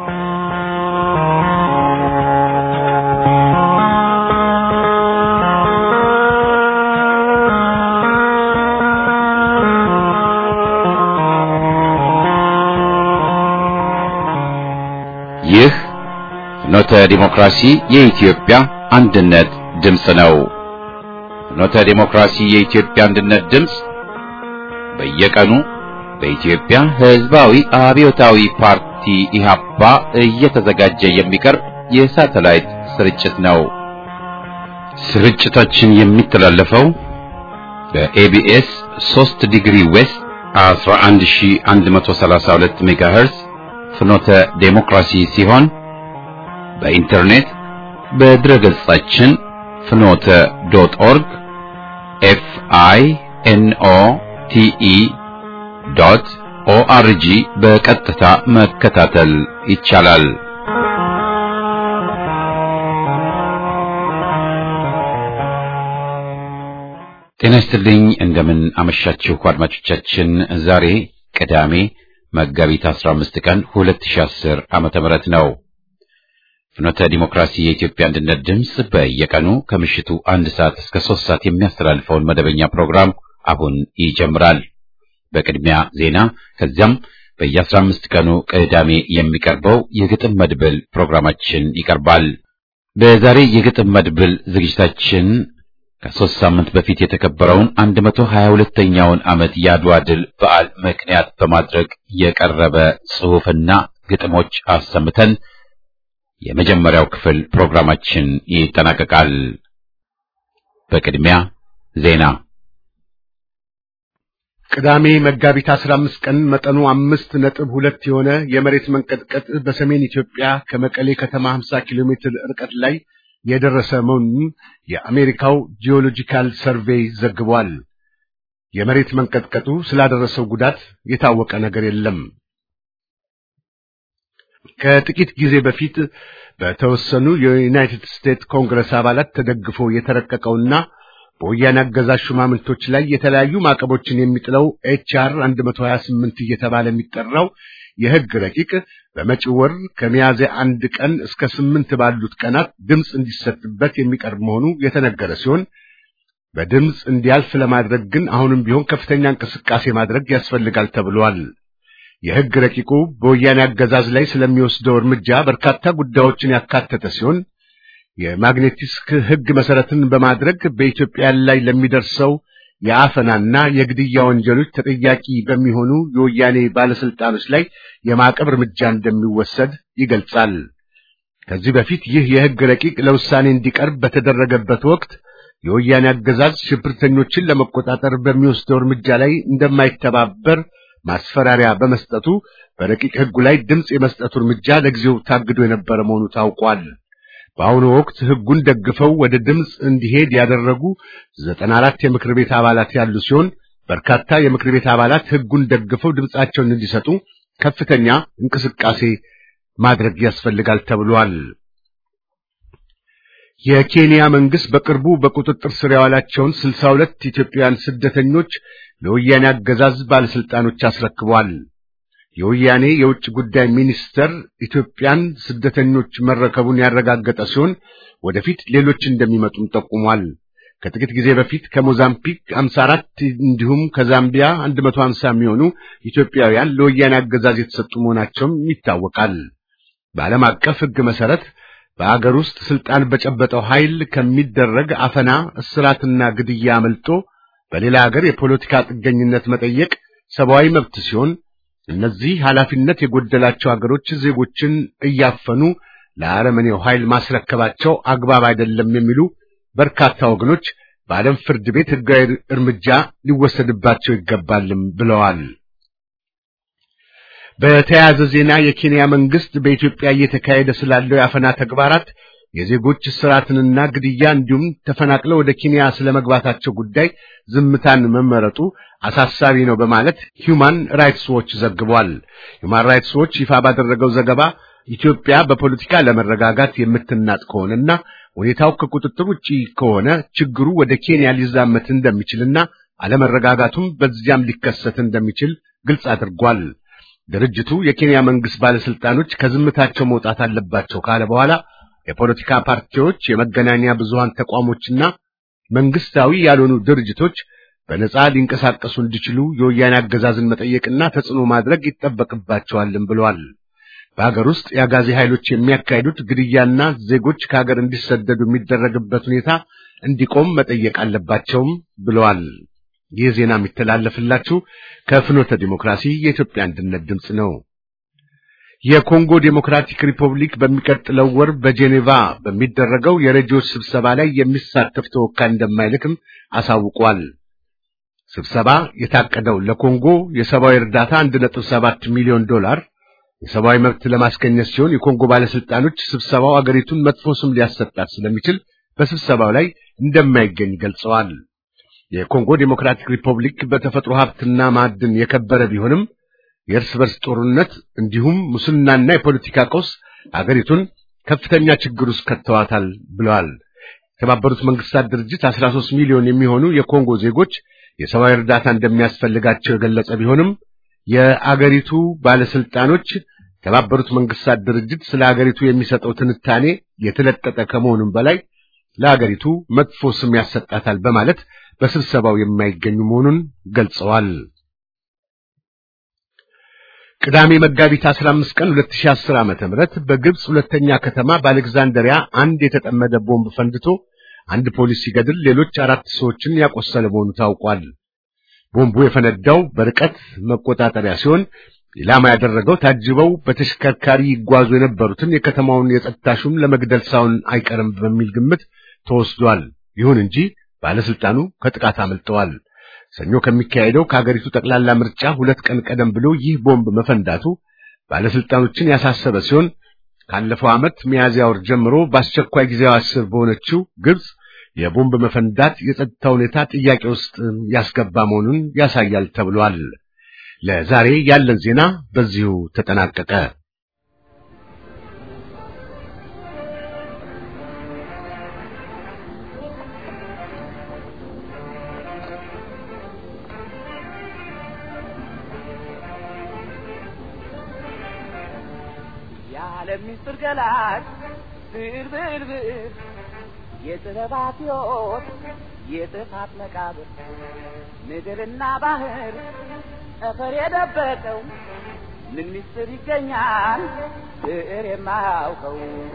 ይህ ፍኖተ ዲሞክራሲ የኢትዮጵያ አንድነት ድምፅ ነው። ፍኖተ ዲሞክራሲ የኢትዮጵያ አንድነት ድምፅ በየቀኑ በኢትዮጵያ ሕዝባዊ አብዮታዊ ፓርቲ ኢህአፓ እየተዘጋጀ የሚቀርብ የሳተላይት ስርጭት ነው። ስርጭታችን የሚተላለፈው በኤቢኤስ 3 ዲግሪ ዌስት 11132 ሜጋሄርዝ ፍኖተ ዴሞክራሲ ሲሆን በኢንተርኔት በድረ ገጻችን ፍኖተ ዶት ኦርግ ኤፍ አይ ኤን ኦ ቲ ኢ ዶት ኦአርጂ በቀጥታ መከታተል ይቻላል። ጤና ይስጥልኝ። እንደምን አመሻችሁ አድማጮቻችን። ዛሬ ቅዳሜ መጋቢት 15 ቀን 2010 ዓመተ ምህረት ነው። ፍኖተ ዲሞክራሲ የኢትዮጵያ አንድነት ድምፅ በየቀኑ ከምሽቱ አንድ ሰዓት እስከ ሶስት ሰዓት የሚያስተላልፈውን መደበኛ ፕሮግራም አሁን ይጀምራል። በቅድሚያ ዜና፣ ከዚያም በየ15 ቀኑ ቅዳሜ የሚቀርበው የግጥም መድብል ፕሮግራማችን ይቀርባል። በዛሬ የግጥም መድብል ዝግጅታችን ከሦስት ሳምንት በፊት የተከበረውን 122ኛውን ዓመት የአድዋ ድል በዓል ምክንያት በማድረግ የቀረበ ጽሑፍና ግጥሞች አሰምተን የመጀመሪያው ክፍል ፕሮግራማችን ይጠናቀቃል። በቅድሚያ ዜና። ቅዳሜ መጋቢት 15 ቀን መጠኑ አምስት ነጥብ ሁለት የሆነ የመሬት መንቀጥቀጥ በሰሜን ኢትዮጵያ ከመቀሌ ከተማ 50 ኪሎ ሜትር ርቀት ላይ የደረሰ መሆኑን የአሜሪካው ጂኦሎጂካል ሰርቬይ ዘግቧል። የመሬት መንቀጥቀጡ ስላደረሰው ጉዳት የታወቀ ነገር የለም። ከጥቂት ጊዜ በፊት በተወሰኑ የዩናይትድ ስቴትስ ኮንግረስ አባላት ተደግፎ የተረቀቀውና በወያኔ አገዛዝ ሹማምንቶች ላይ የተለያዩ ማዕቀቦችን የሚጥለው ኤችአር 128 እየተባለ የሚጠራው የሕግ ረቂቅ በመጪው ወር ከሚያዝያ አንድ ቀን እስከ ስምንት ባሉት ቀናት ድምፅ እንዲሰጥበት የሚቀርብ መሆኑ የተነገረ ሲሆን በድምፅ እንዲያልፍ ለማድረግ ግን አሁንም ቢሆን ከፍተኛ እንቅስቃሴ ማድረግ ያስፈልጋል ተብሏል። የሕግ ረቂቁ በወያኔ አገዛዝ ላይ ስለሚወስደው እርምጃ በርካታ ጉዳዮችን ያካተተ ሲሆን የማግኔቲስክ ሕግ መሰረትን በማድረግ በኢትዮጵያ ላይ ለሚደርሰው የአፈናና የግድያ ወንጀሎች ተጠያቂ በሚሆኑ የወያኔ ባለስልጣኖች ላይ የማዕቀብ እርምጃ እንደሚወሰድ ይገልጻል። ከዚህ በፊት ይህ የሕግ ረቂቅ ለውሳኔ እንዲቀርብ በተደረገበት ወቅት የወያኔ አገዛዝ ሽብርተኞችን ለመቆጣጠር በሚወስደው እርምጃ ላይ እንደማይተባበር ማስፈራሪያ በመስጠቱ በረቂቅ ሕጉ ላይ ድምፅ የመስጠቱ እርምጃ ለጊዜው ታግዶ የነበረ መሆኑ ታውቋል። በአሁኑ ወቅት ሕጉን ደግፈው ወደ ድምፅ እንዲሄድ ያደረጉ ዘጠና አራት የምክር ቤት አባላት ያሉ ሲሆን በርካታ የምክር ቤት አባላት ሕጉን ደግፈው ድምፃቸውን እንዲሰጡ ከፍተኛ እንቅስቃሴ ማድረግ ያስፈልጋል ተብሏል። የኬንያ መንግስት በቅርቡ በቁጥጥር ስር ያዋላቸውን ስልሳ ሁለት ኢትዮጵያውያን ስደተኞች ለወያኔ አገዛዝ ባለስልጣኖች አስረክቧል። የወያኔ የውጭ ጉዳይ ሚኒስተር ኢትዮጵያን ስደተኞች መረከቡን ያረጋገጠ ሲሆን ወደፊት ሌሎች እንደሚመጡም ጠቁሟል። ከጥቂት ጊዜ በፊት ከሞዛምቢክ 54 እንዲሁም ከዛምቢያ 150 የሚሆኑ ኢትዮጵያውያን ለወያኔ አገዛዝ የተሰጡ መሆናቸውም ይታወቃል። በዓለም አቀፍ ሕግ መሰረት በአገር ውስጥ ስልጣን በጨበጠው ኃይል ከሚደረግ አፈና፣ እስራትና ግድያ አመልጦ በሌላ ሀገር የፖለቲካ ጥገኝነት መጠየቅ ሰብአዊ መብት ሲሆን እነዚህ ኃላፊነት የጎደላቸው ሀገሮች ዜጎችን እያፈኑ ለአረመኔው ኃይል ማስረከባቸው አግባብ አይደለም የሚሉ በርካታ ወገኖች በዓለም ፍርድ ቤት ሕጋዊ እርምጃ ሊወሰድባቸው ይገባልም ብለዋል። በተያያዘ ዜና የኬንያ መንግስት በኢትዮጵያ እየተካሄደ ስላለው የአፈና ተግባራት የዜጎች እስራትንና ግድያ እንዲሁም ተፈናቅለው ወደ ኬንያ ስለመግባታቸው ጉዳይ ዝምታን መመረጡ አሳሳቢ ነው በማለት ሂውማን ራይትስ ዎች ዘግቧል። ሂውማን ራይትስ ዎች ይፋ ባደረገው ዘገባ ኢትዮጵያ በፖለቲካ ለመረጋጋት የምትናጥ ከሆነና ሁኔታው ከቁጥጥር ውጪ ከሆነ ችግሩ ወደ ኬንያ ሊዛመት እንደሚችልና አለመረጋጋቱም በዚያም ሊከሰት እንደሚችል ግልጽ አድርጓል። ድርጅቱ የኬንያ መንግስት ባለስልጣኖች ከዝምታቸው መውጣት አለባቸው ካለ በኋላ የፖለቲካ ፓርቲዎች፣ የመገናኛ ብዙሃን ተቋሞችና መንግስታዊ ያልሆኑ ድርጅቶች በነጻ ሊንቀሳቀሱ እንዲችሉ የወያኔ አገዛዝን መጠየቅና ተጽዕኖ ማድረግ ይጠበቅባቸዋልም ብለዋል። በሀገር ውስጥ የአጋዚ ኃይሎች የሚያካሂዱት ግድያና ዜጎች ከሀገር እንዲሰደዱ የሚደረግበት ሁኔታ እንዲቆም መጠየቅ አለባቸውም ብለዋል። ይህ ዜና የሚተላለፍላችሁ ከፍኖተ ዲሞክራሲ የኢትዮጵያ አንድነት ድምፅ ነው። የኮንጎ ዴሞክራቲክ ሪፐብሊክ በሚቀጥለው ወር በጄኔቫ በሚደረገው የረጂዎች ስብሰባ ላይ የሚሳተፍ ተወካይ እንደማይልክም አሳውቋል። ስብሰባ የታቀደው ለኮንጎ የሰብአዊ እርዳታ 1.7 ሚሊዮን ዶላር የሰብአዊ መብት ለማስገኘት ሲሆን የኮንጎ ባለስልጣኖች ስብሰባው አገሪቱን መጥፎ ስም ሊያሰጣት ስለሚችል በስብሰባው ላይ እንደማይገኝ ገልጸዋል። የኮንጎ ዴሞክራቲክ ሪፐብሊክ በተፈጥሮ ሀብትና ማዕድን የከበረ ቢሆንም የእርስ በርስ ጦርነት እንዲሁም ሙስናና የፖለቲካ ቀውስ አገሪቱን ከፍተኛ ችግር ውስጥ ከተዋታል ብለዋል። የተባበሩት መንግስታት ድርጅት 13 ሚሊዮን የሚሆኑ የኮንጎ ዜጎች የሰብአዊ እርዳታ እንደሚያስፈልጋቸው የገለጸ ቢሆንም የአገሪቱ ባለስልጣኖች የተባበሩት መንግስታት ድርጅት ስለ አገሪቱ የሚሰጠው ትንታኔ የተለጠጠ ከመሆኑም በላይ ለአገሪቱ መጥፎ ስም ያሰጣታል በማለት በስብሰባው የማይገኙ መሆኑን ገልጸዋል። ቅዳሜ መጋቢት 15 ቀን 2010 ዓመተ ምህረት በግብጽ ሁለተኛ ከተማ በአሌክዛንደሪያ አንድ የተጠመደ ቦምብ ፈንድቶ አንድ ፖሊስ ሲገድል ሌሎች አራት ሰዎችን ያቆሰለ መሆኑ ታውቋል። ቦምቡ የፈነዳው በርቀት መቆጣጠሪያ ሲሆን ኢላማ ያደረገው ታጅበው በተሽከርካሪ ይጓዙ የነበሩትን የከተማውን የጸጥታ ሹም ለመግደል ሳይሆን አይቀርም በሚል ግምት ተወስዷል። ይሁን እንጂ ባለስልጣኑ ከጥቃት አመልጠዋል። ሰኞ ከሚካሄደው ከሀገሪቱ ጠቅላላ ምርጫ ሁለት ቀን ቀደም ብሎ ይህ ቦምብ መፈንዳቱ ባለስልጣኖችን ያሳሰበ ሲሆን ካለፈው ዓመት ሚያዝያ ወር ጀምሮ በአስቸኳይ ጊዜያዊ አስር በሆነችው ግብጽ የቦምብ መፈንዳት የጸጥታ ሁኔታ ጥያቄ ውስጥ ያስገባ መሆኑን ያሳያል ተብሏል። ለዛሬ ያለን ዜና በዚሁ ተጠናቀቀ። የዓለም ምስጢር ገላጭ ብዕር ብዕር ብዕር የጥበባት ሕይወት የጥፋት መቃብር ምድርና ባህር ጠፈር የደበቀው ምን ምስጢር ይገኛል ብዕር የማያውቀው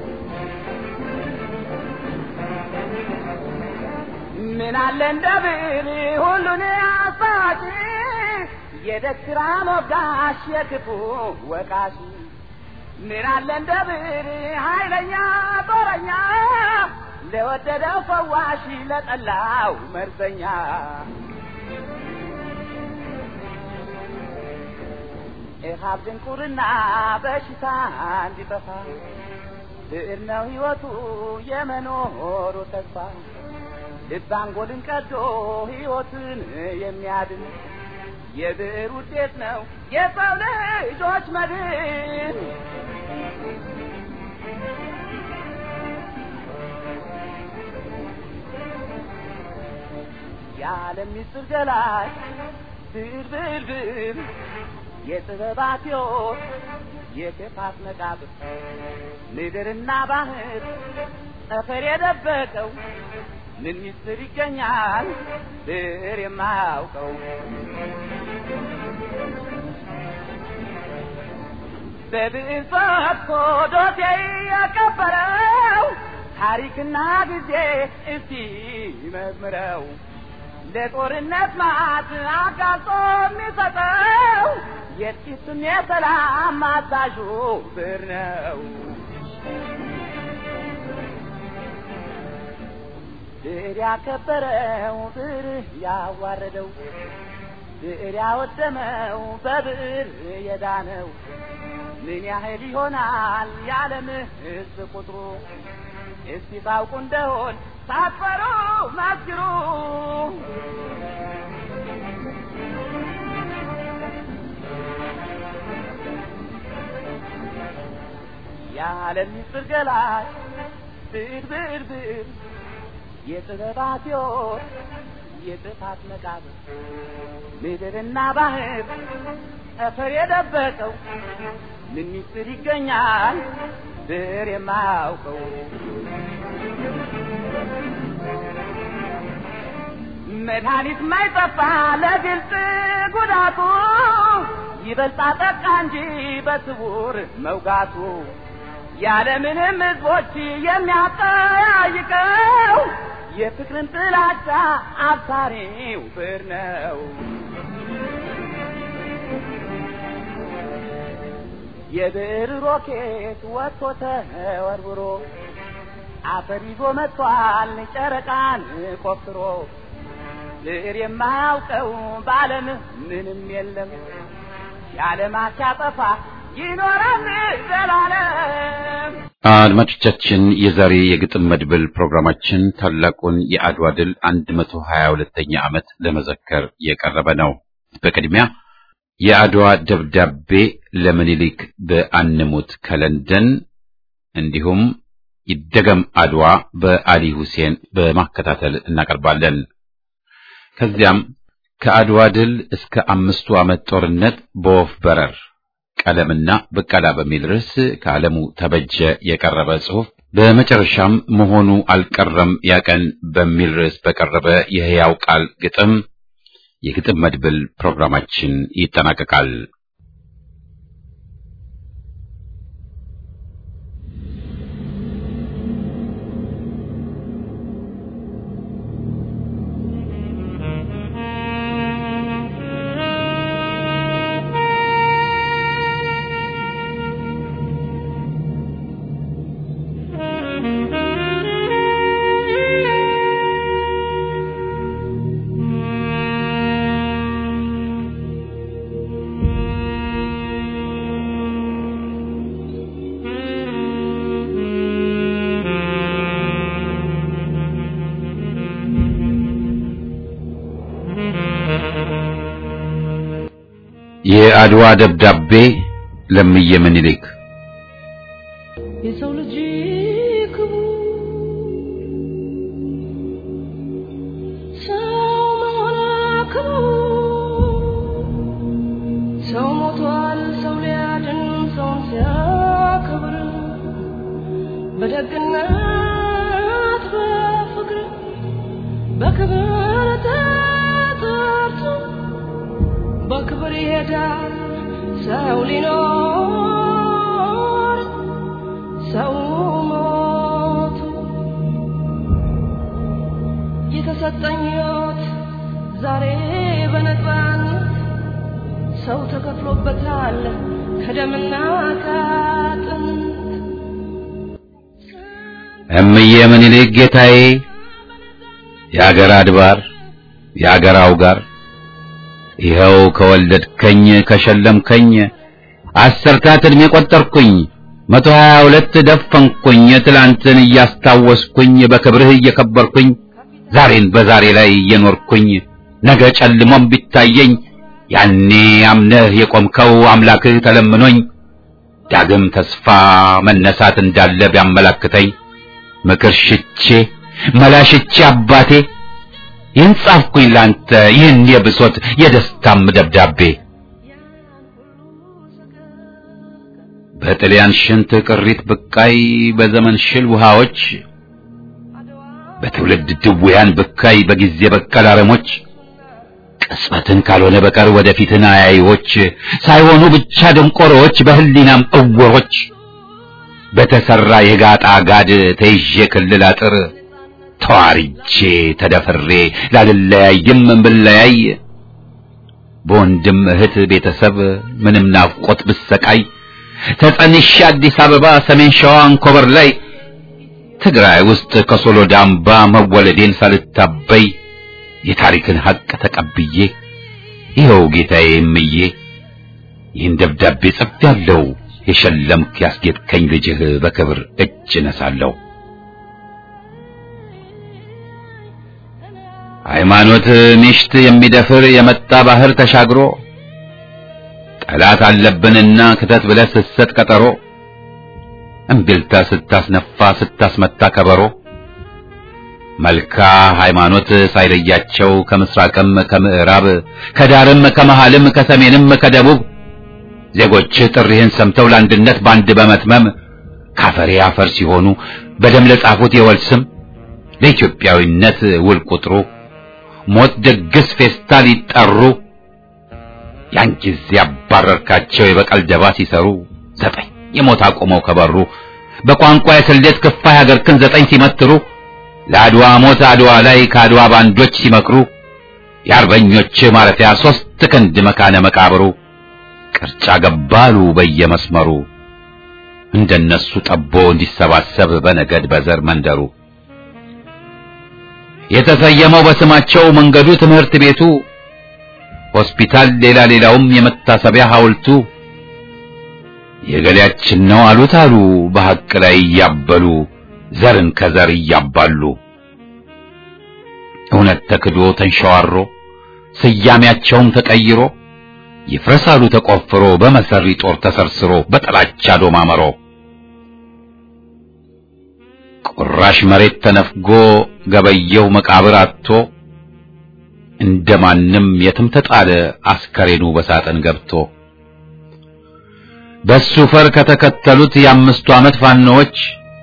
ምን አለ እንደ ብዕር ሁሉን አሳጪ የደግራ ሞጋሽ የክፉ ወቃሽ ምን አለ እንደ ብዕር ኃይለኛ ጦረኛ ለወደደው ፈዋሽ ለጠላው መርዘኛ ኢሃብ ድንቁርና በሽታ እንዲጠፋ ብዕር ነው ሕይወቱ የመኖሩ ተስፋ ልብ አንጎልን ቀዶ ሕይወትን የሚያድን የብዕር ውጤት ነው የሰው ልጆች መድን። የዓለም ምስጢር ገላጭ ብዕር ብዕር ብዕር የጥበባት ሕይወት የክፋት መቃብር ምድርና ባህር ጠፈር የደበቀው ምን ምስጢር ይገኛል ብዕር የማያውቀው በብዕር ፈትኮ ዶሴ ያቀበረው ታሪክና ጊዜ እስቲ መዝምረው ለጦርነት ማት አጋልጦ የሚሰጠው የጥቂትም የሰላም አዛዡ ብዕር ነው። ብዕር ያከበረው ብዕር ያዋረደው ብዕር ያወደመው በብዕር የዳነው ምን ያህል ይሆናል የዓለም ሕዝብ ቁጥሩ? እስቲ ታውቁ እንደሆን ሳትፈሩ መስክሩ። የዓለም ምስጢር ገላጭ ብዕር ብዕር ብዕር የጥበባት ሕይወት የጥፋት መቃብር ምድርና ባህር ጠፈር የደበቀው ምን ሚስጥር ይገኛል ብር የማያውቀው መድኃኒት ማይጠፋ ለግልጽ ጉዳቱ ይበልጣ ጠቃ እንጂ በስውር መውጋቱ ያለምንም ሕዝቦች የሚያጠያይቀው የፍቅርን ጥላቻ አብሳሪው ብር ነው። የብር ሮኬት ወጥቶ ተወርውሮ አፈር ይዞ መጥቷል ጨረቃን ቆፍሮ ብር የማያውቀው በዓለም ምንም የለም የዓለማት ሲያጠፋ ይኖራል ዘላለም። አድማጮቻችን የዛሬ የግጥም መድብል ፕሮግራማችን ታላቁን የአድዋ ድል 122ኛ ዓመት ለመዘከር የቀረበ ነው። በቅድሚያ የአድዋ ደብዳቤ ለምኒልክ በአንሙት ከለንደን እንዲሁም ይደገም አድዋ በአሊ ሁሴን በማከታተል እናቀርባለን። ከዚያም ከአድዋ ድል እስከ አምስቱ ዓመት ጦርነት በወፍ በረር ቀለምና በቀላ በሚል ርዕስ ከዓለሙ ተበጀ የቀረበ ጽሑፍ፣ በመጨረሻም መሆኑ አልቀረም ያቀን በሚል ርዕስ በቀረበ የሕያው ቃል ግጥም የግጥም መድብል ፕሮግራማችን ይጠናቀቃል። የአድዋ ደብዳቤ ለምየ ምኒልክ የሰው ልጅ ክቡር ሰው መሆን ክቡር ሰው ሞቷል ሰው ሊያድን ሰውን ሲያከብር በደግነት በፍቅር በክብር ተጠርቶ በክብር ይሄዳል ሰው ሊኖር ሰው ሞቱ የተሰጠኝ ሕይወት ዛሬ በነፃነት ሰው ተከፍሎበታል ከደምና ከአጥንት እምዬ ምኒልክ ጌታዬ የአገር አድባር የአገር አውጋር ይኸው ከወለድከኝ ከሸለምከኝ አሰርታት ዕድሜ ቆጠርኩኝ መቶ ሀያ ሁለት ደፈንኩኝ ትላንትን እያስታወስኩኝ በክብርህ እየከበርኩኝ ዛሬን በዛሬ ላይ እየኖርኩኝ ነገ ጨልሞም ቢታየኝ ያኔ አምነህ የቆምከው አምላክህ ተለምኖኝ ዳግም ተስፋ መነሳት እንዳለ ቢያመላክተኝ ምክር ሽቼ መላሽቼ አባቴ ይህን ጻፍኩኝ ላንተ ይህን የብሶት የደስታም ደብዳቤ በጥልያን ሽንት ቅሪት ብቃይ በዘመን ሽል ውሃዎች በትውልድ ድውያን ብካይ በጊዜ በቀል አረሞች ቅጽበትን ካልሆነ በቀር ወደፊትን አያይዎች ሳይሆኑ ብቻ ደንቆሮዎች በህሊናም እውሮች በተሰራ የጋጣ ጋድ ተይዤ ክልል አጥር ተዋርጄ ተደፍሬ ላልለያይም ብለያይ በወንድም እህት ቤተሰብ ምንም ናፍቆት ብሰቃይ ተጸንሼ አዲስ አበባ ሰሜን ሸዋ አንኮበር ላይ ትግራይ ውስጥ ከሶሎዳ አምባ መወለዴን ሳልታበይ የታሪክን ሀቅ ተቀብዬ ይኸው ጌታዬ እምዬ ይህን ደብዳቤ ጽፌያለሁ። የሸለምክ ያስጌጥከኝ ልጅህ በክብር እጅ ነሳለሁ። ሃይማኖት ሚሽት የሚደፍር የመጣ ባህር ተሻግሮ ጠላት አለብንና ክተት ብለህ ስትሰጥ ቀጠሮ እምቢልታ ስታስነፋ ስታስመታ ከበሮ መልካ ሃይማኖት ሳይለያቸው ከምስራቅም ከምዕራብ ከዳርም ከመሃልም ከሰሜንም ከደቡብ ዜጎች ጥሪህን ሰምተው ለአንድነት ባንድ በመትመም ካፈሬ አፈር ሲሆኑ በደም ለጻፉት የወል ስም ለኢትዮጵያዊነት ውል ቁጥሩ ሞት ድግስ ፌስታ ሊጠሩ ያን ጊዜ ያባረርካቸው የበቀል ደባ ሲሰሩ ዘጠኝ የሞት አቁመው ከበሩ በቋንቋ የስሌት ክፋይ ሀገርክን ዘጠኝ ሲመትሩ ለአድዋ ሞት አድዋ ላይ ከአድዋ ባንዶች ሲመክሩ የአርበኞች ማረፊያ ሶስት ክንድ መካነ መቃብሩ ቅርጫ ገባሉ በየመስመሩ እንደነሱ ጠቦ እንዲሰባሰብ በነገድ በዘር መንደሩ የተሰየመው በስማቸው መንገዱ ትምህርት ቤቱ ሆስፒታል ሌላ ሌላውም የመታሰቢያ ሐውልቱ የገሌያችን ነው አሉት አሉ በሐቅ ላይ እያበሉ ዘርን ከዘር እያባሉ እውነት ተክዶ ተንሸዋሮ ስያሜያቸውም ተቀይሮ ይፍረሳሉ ተቆፍሮ በመሰሪ ጦር ተሰርስሮ በጥላቻ ዶማ መሮ ቁራሽ መሬት ተነፍጎ ገበየው መቃብር አጥቶ እንደማንም የትም ተጣለ አስከሬኑ በሳጥን ገብቶ በሱ ፈር ከተከተሉት የአምስቱ ዓመት ፋኖዎች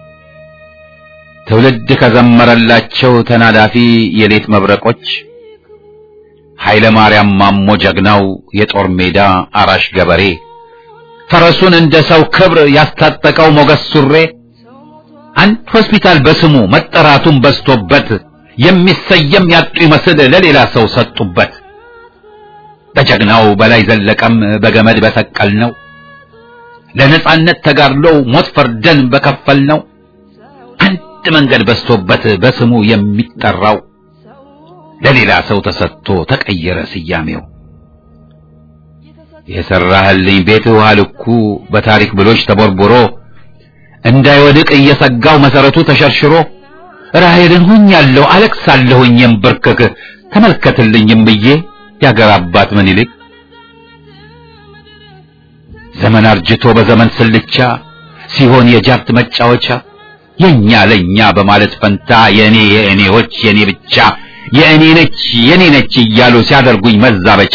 ትውልድ ከዘመረላቸው ተናዳፊ የሌት መብረቆች ኃይለ ማርያም ማሞ ጀግናው የጦር ሜዳ አራሽ ገበሬ ፈረሱን እንደ ሰው ክብር ያስታጠቀው ሞገስ ሱሬ አንድ ሆስፒታል በስሙ መጠራቱን በዝቶበት የሚሰየም ያጡ ይመስል ለሌላ ሰው ሰጡበት። በጀግናው በላይ ዘለቀም በገመድ በሰቀል ነው ለነጻነት ተጋድሎው ሞት ፈርደን በከፈል ነው አንድ መንገድ በዝቶበት በስሙ የሚጠራው ለሌላ ሰው ተሰጥቶ ተቀየረ ስያሜው። የሰራህልኝ ቤት ውሃ ልኩ በታሪክ ብሎች ተቦርቦሮ እንዳይወድቅ እየሰጋው መሰረቱ ተሸርሽሮ ራሔልን ሁኛለሁ አለቅሳለሁኝ የምብርክክ ተመልከትልኝም ብዬ ያገር አባት ምን ይልቅ ዘመን አርጅቶ በዘመን ስልቻ ሲሆን የጃርት መጫወቻ የኛ ለኛ በማለት ፈንታ የእኔ የእኔዎች የእኔ ብቻ የእኔ ነች የኔ ነች እያሉ ሲያደርጉኝ መዛበቻ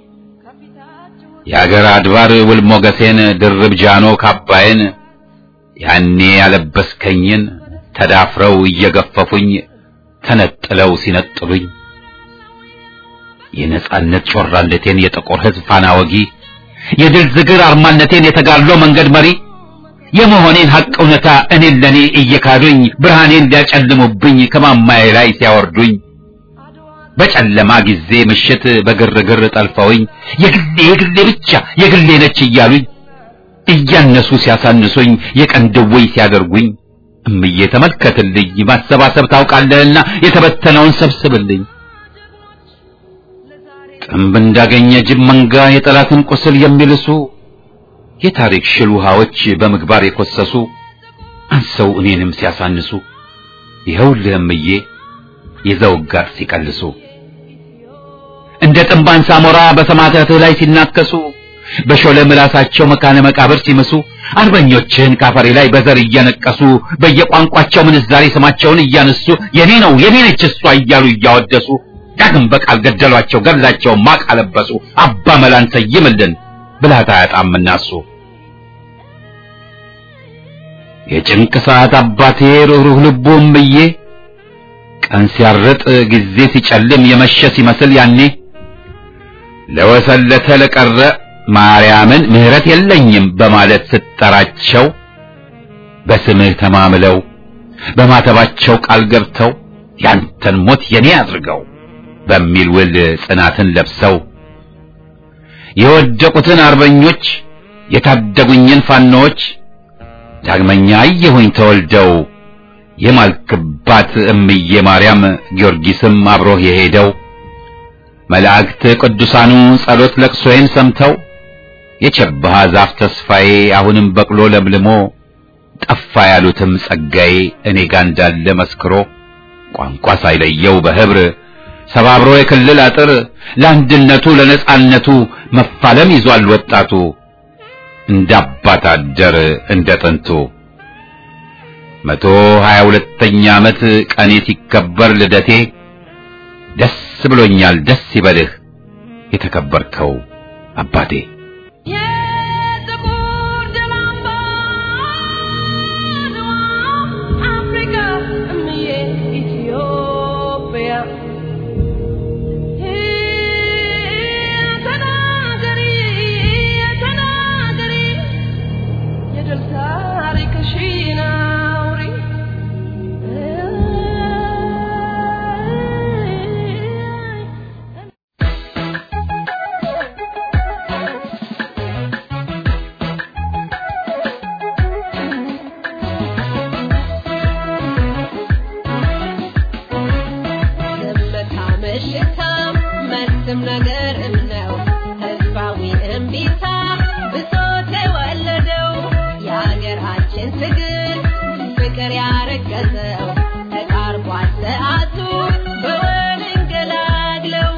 የአገር አድባር ውል ሞገሴን ድርብ ጃኖ ካባዬን ያኔ ያለበስከኝን ተዳፍረው እየገፈፉኝ ተነጥለው ሲነጥሉኝ የነጻነት ጮራነቴን የጥቁር ሕዝብ ፋና ወጊ የድል ዝግር አርማነቴን የተጋድሎ መንገድ መሪ የመሆኔን ሐቅ እውነታ እኔን ለኔ እየካዱኝ ብርሃኔን ሊያጨልሙብኝ ከማማዬ ላይ ሲያወርዱኝ በጨለማ ጊዜ ምሽት በግርግር ጠልፈውኝ የግሌ የግሌ ብቻ የግሌ ነች እያሉኝ እያነሱ ሲያሳንሱኝ የቀን ድውይ ሲያደርጉኝ እምዬ ተመልከትልኝ ማሰባሰብ ታውቃለህና የተበተነውን ሰብስብልኝ ጥንብ እንዳገኘ ጅብ መንጋ የጠላትን ቁስል የሚልሱ የታሪክ ሽል ውሃዎች በምግባር የኮሰሱ አንሰው እኔንም ሲያሳንሱ ይኸውልህ እምዬ የዘውግ ጋር ሲቀልሱ እንደ ጥንባን ሳሞራ በሰማዕታትህ ላይ ሲናከሱ በሾለ ምላሳቸው መካነ መቃብር ሲምሱ አርበኞችህን ካፈሬ ላይ በዘር እየነቀሱ በየቋንቋቸው ምንዛሬ ስማቸውን እያነሱ የኔ ነው የኔ ነች እሷ እያሉ እያወደሱ ዳግም በቃል ገደሏቸው ገድላቸው ማቅ አለበሱ አባ መላን ሰይምልን ብልሃት አያጣምና እሱ የጭንቅ ሰዓት አባቴ ሩህሩህ ልቡ እምዬ ቀን ሲያርጥ ጊዜ ሲጨልም የመሸ ሲመስል ያኔ ለወሰለተ ለቀረ ማርያምን ምሕረት የለኝም በማለት ስትጠራቸው በስምህ ተማምለው በማተባቸው ቃል ገብተው ያንተን ሞት የኔ አድርገው በሚል ውል ጽናትን ለብሰው የወደቁትን አርበኞች የታደጉኝን ፋኖዎች ዳግመኛ አየሁኝ ተወልደው የማልክባት እምዬ ማርያም ጊዮርጊስም አብሮህ የሄደው መላእክት ቅዱሳኑ ጸሎት ለቅሶዬን ሰምተው የቸባሃ ዛፍ ተስፋዬ አሁንም በቅሎ ለምልሞ ጠፋ ያሉትም ጸጋዬ እኔ ጋ እንዳለ መስክሮ ቋንቋ ሳይለየው በህብር ሰባብሮ የክልል አጥር ለአንድነቱ ለነጻነቱ መፋለም ይዟል ወጣቱ እንደ አባት አደር እንደ ጥንቱ መቶ ሀያ ሁለተኛ ዓመት ቀኔ ሲከበር ልደቴ ደስ ብሎኛል ደስ ይበልህ የተከበርከው አባቴ። የጥቁር ደም አምባ አድዋ አፍሪካ እምዬ ኢትዮጵያ ተናገሪ ተናገሪ የድል ታሪክሽን አውሪ ዝምታ ምሽታ መልስም ነገርም ነው ህዝባዊ እምቢታ ብሶት የወለደው የሀገራችን ትግል ፍቅር ያረገዘው ተቃርቧል ሰዓቱ በወል እንገላግለው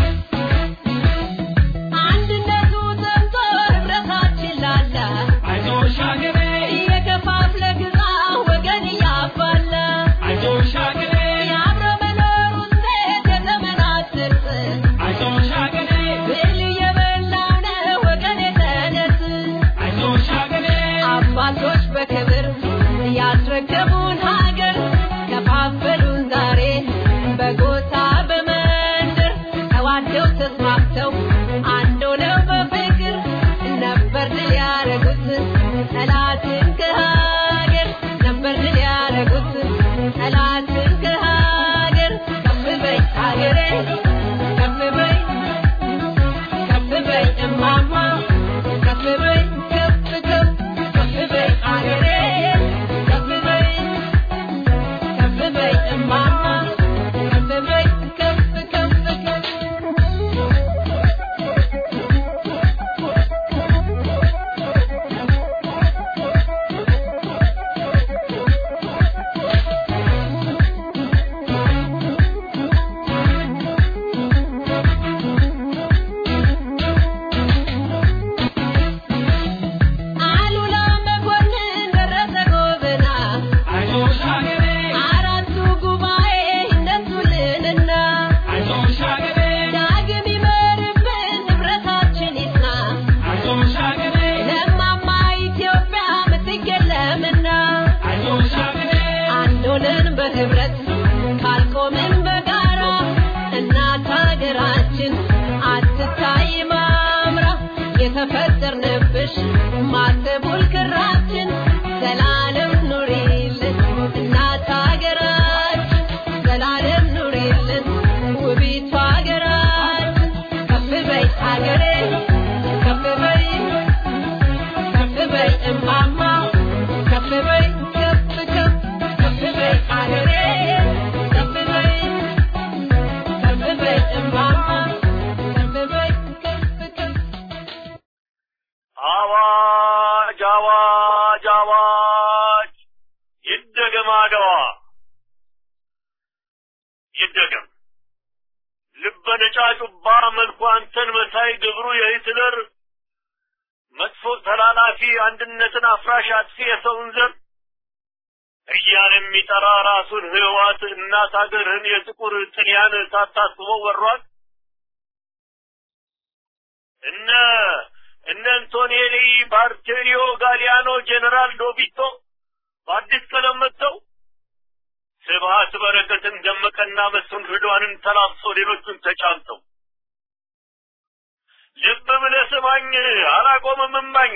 አንድነቱ ጠምቶ ህብረታችን ላላ አይዞሽ ሀገሬ እየከፋፍለ ግዛ ወገን እያባላ አይዞሽ ሀገሬ የአብሮ መኖር ውጤት የዘመናት ስርጽ አይዞሽ ሀገሬ ብል እየበላው ነው ወገን የተነስ አይዞሽ ሀገሬ አባቶች በክብር ያስረከቡን ሀገር ከፋፈሉን ዛሬ በጎሳ በመንደር ተዋደው ተስማምተው አንድ ሆነው በፍቅር ነበር ድል ያረጉት ጠላትን ከሀገር ነበር ድል ያረጉት ጠላትን ከሀገር ከፍ በይ ሀገሬ ከፍ በይ ከፍ በይ እማማ ከፍ በይ ከፍ ከፍ ከፍ በይ አገሬ ከፍ በይ ከፍ በይ እማማ ከፍ በይ ከፍ ከፍ ከፍ አሉላ መኮንን ደረሰ ጎበና አይዞሽ ሀገሬ አራቱ ጉባኤ እነሱልንና አይዞሽ ሀገሬ ዳግም ይመርብን ንብረታችን ይጽና አይዞሽ ሀገሬ ለማማ ኢትዮጵያ ምትገለምና አይዞሽ ሀገሬ አንድ ሆነን በህብረት ካልቆምን በጋራ እናት ሀገራችን አትታይ ማምራ የተፈጠርንብሽ ማተቡል ክራችን ዘላለም ኑሪልን እናት ሀገራችን ዘላለም ኑሪልን ውቢቷ ሀገራችን ከፍ በይ ሀገሬ ከፍ በይ ከፍ በይ እማማ ከፍ በይ ከፍ ከፍ ከፍ በይ ሀገሬ ከፍ በይ ከፍ በይ እማማ ከፍ በይ ከፍ ከፍ አዋጅ አዋጅ አዋጅ ይደገም አድዋ ይደገም ልበ ነጫጩባ መልኩ አንተን መሳይ ግብሩ የሂትለር መጥፎ ተላላፊ አንድነትን አፍራሽ አጥፊ የሰውን ዘር እያለ የሚጠራ ራሱን ህዋት እናት ሀገርህን የጥቁር ጥልያን ሳታስበው ወሯል እነ እነ አንቶኔሊ ባርቴሪዮ ጋሊያኖ ጄኔራል ዶቢቶ በአዲስ ቀለም መጥተው ስብሀት በረከትን ደመቀና መስፍን ርዷንን ተላብሶ ሌሎቹን ተጫምተው ልብ ብለህ ስማኝ አላቆምም እማኝ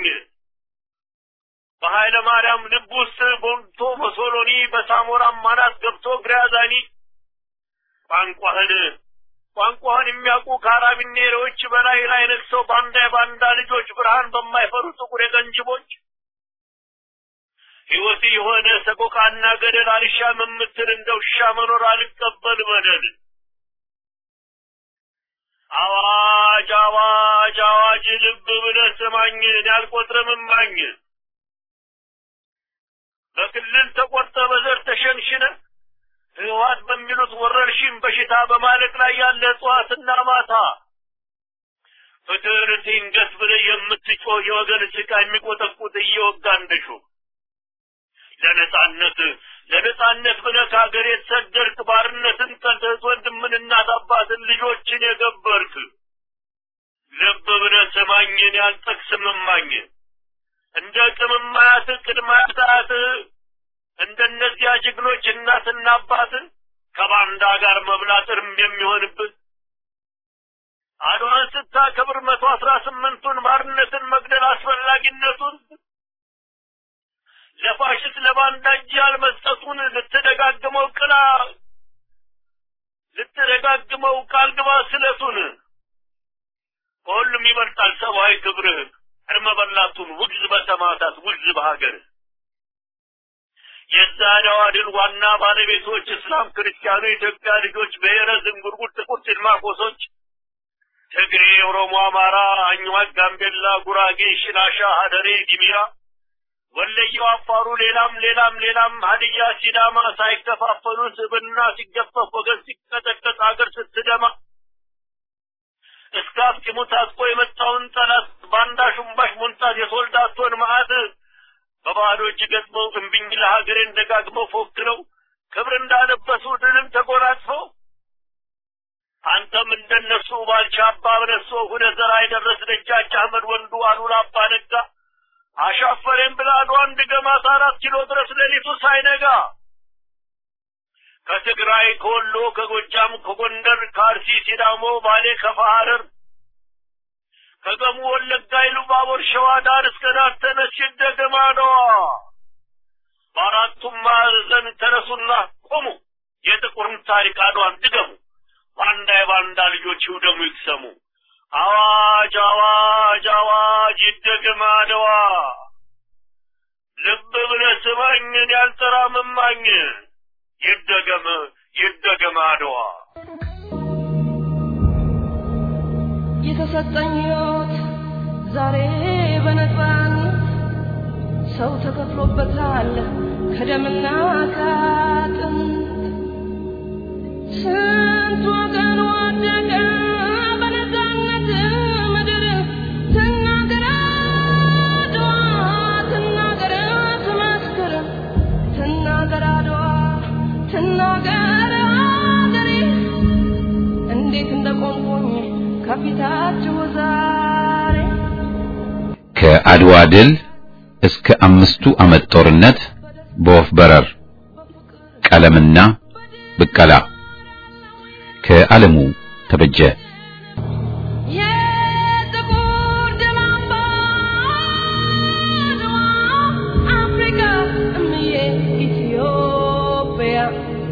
በኃይለ ማርያም ልብ ውስጥ ቦንቶ በሶሎኒ በሳሞራም ማናት ገብቶ ግራዛኒ ቋንቋህን ቋንቋህን የሚያውቁ ካራቢኔሮች በላይ ላይ ነግሰው ባንዳ የባንዳ ልጆች ብርሃን በማይፈሩ ጥቁር የቀንጅቦች ሕይወት የሆነ ሰቆቃና ገደል አልሻም የምትል እንደ ውሻ መኖር አልቀበል በደል አዋጅ አዋጅ አዋጅ ልብ ብለህ ስማኝ እኔ አልቆጥርም እማኝ በክልል ተቆርጠ በዘር ተሸንሽነ ህወሓት በሚሉት ወረርሽኝ በሽታ በማለቅ ላይ ያለ እጽዋትና ማታ ፍትህን ትንገስ ብለህ የምትጮህ የወገን ጭቃ የሚቆጠቁጥ እየወጋ እንደሹ ለነጻነት ለነጻነት ብለህ ከሀገር የተሰደርክ ባርነትን ጠልተህ ወንድምን እናት አባትን ልጆችን የገበርክ ልብ ብለህ ስማኝን ያልጠቅስም እማኝ እንደ ቅምማያት ቅድማያት እንደነዚያ ጀግኖች እናትና አባት ከባንዳ ጋር መብላት እርም የሚሆንብህ አድዋን ስታከብር መቶ አስራ ስምንቱን ባርነትን መግደል አስፈላጊነቱን ለፋሽስት ለባንዳ እጅ ያልመስጠቱን ልትደጋግመው ቅላ ልትደጋግመው ቃል ግባ ስለቱን ከሁሉም ይበልጣል ሰብአዊ ክብርህ እርመ በላቱን ውግዝ በሰማዕታት ውግዝ በሀገር የዛሬዋ ድል ዋና ባለቤቶች እስላም፣ ክርስቲያኑ፣ የኢትዮጵያ ልጆች፣ ብሔረ ዝንጉርጉር፣ ጥቁር ጭልማቆሶች፣ ትግሬ፣ ኦሮሞ፣ አማራ፣ አኝዋክ፣ ጋምቤላ፣ ጉራጌ፣ ሽናሻ፣ ሀደሬ፣ ዲሚራ፣ ወለየው፣ አፋሩ፣ ሌላም ሌላም ሌላም ሀዲያ፣ ሲዳማ ሳይከፋፈሉ ስብና ሲገፈፍ ወገን ሲቀጠቀጥ ሀገር ስትደማ እስከ አፍጢሙ ታጥቆ የመጣውን ጠላት ባንዳ ሹምባሽ ሞንታት የሶልዳቶን መዓት በባዶ እጅ ገጥመው እምቢኝ ለሀገሬን ደጋግመው ፎክረው ክብር እንዳለበሱ ድልን ተጎናጽፈው አንተም እንደነሱ ባልቻ አባ በነሶ ሁነህ ዘራ የደረስ ደጃች አህመድ ወንዱ አሉላ አባ ነጋ አሻፈሬን ብላ አድዋን ድገማት አራት ኪሎ ድረስ ሌሊቱ ሳይነጋ ከትግራይ ከወሎ ከጎጃም ከጎንደር ከአርሲ ሲዳሞ ባሌ ከፋ ሐረር ከገሙ ወለጋ ኢሉባቦር ሸዋ ዳር እስከ ዳር ተነሽ ደገማነዋ በአራቱም ማዕዘን ተነሱና ቆሙ የጥቁርን ታሪክ አድዋን ድገሙ ባንዳ የባንዳ ልጆች ይውደሙ ይቅሰሙ አዋጅ አዋጅ አዋጅ ይደገም አድዋ ልብ ብለህ ስማኝን ያልጠራ መማኝ ይደገም ይደገም አድዋ የተሰጠኝ ሕይወት ዛሬ በነፃነት ሰው ተከፍሎበታል ከደምና ከአጥንት ስንት ወገን ወደቀ በነፃነት ምድር ትናገር አድዋ ትናገር ትመስክር ትናገር አድዋ ትናገር አገሬ እንዴት እንደቆምኩኝ ከፊታችሁ ዛሬ ከአድዋ ድል እስከ አምስቱ ዓመት ጦርነት በወፍ በረር ቀለምና ብቀላ ከዓለሙ ተበጀ የጥቁር ደም አምባ አድዋ አፍሪካ እምዬ ኢትዮጵያ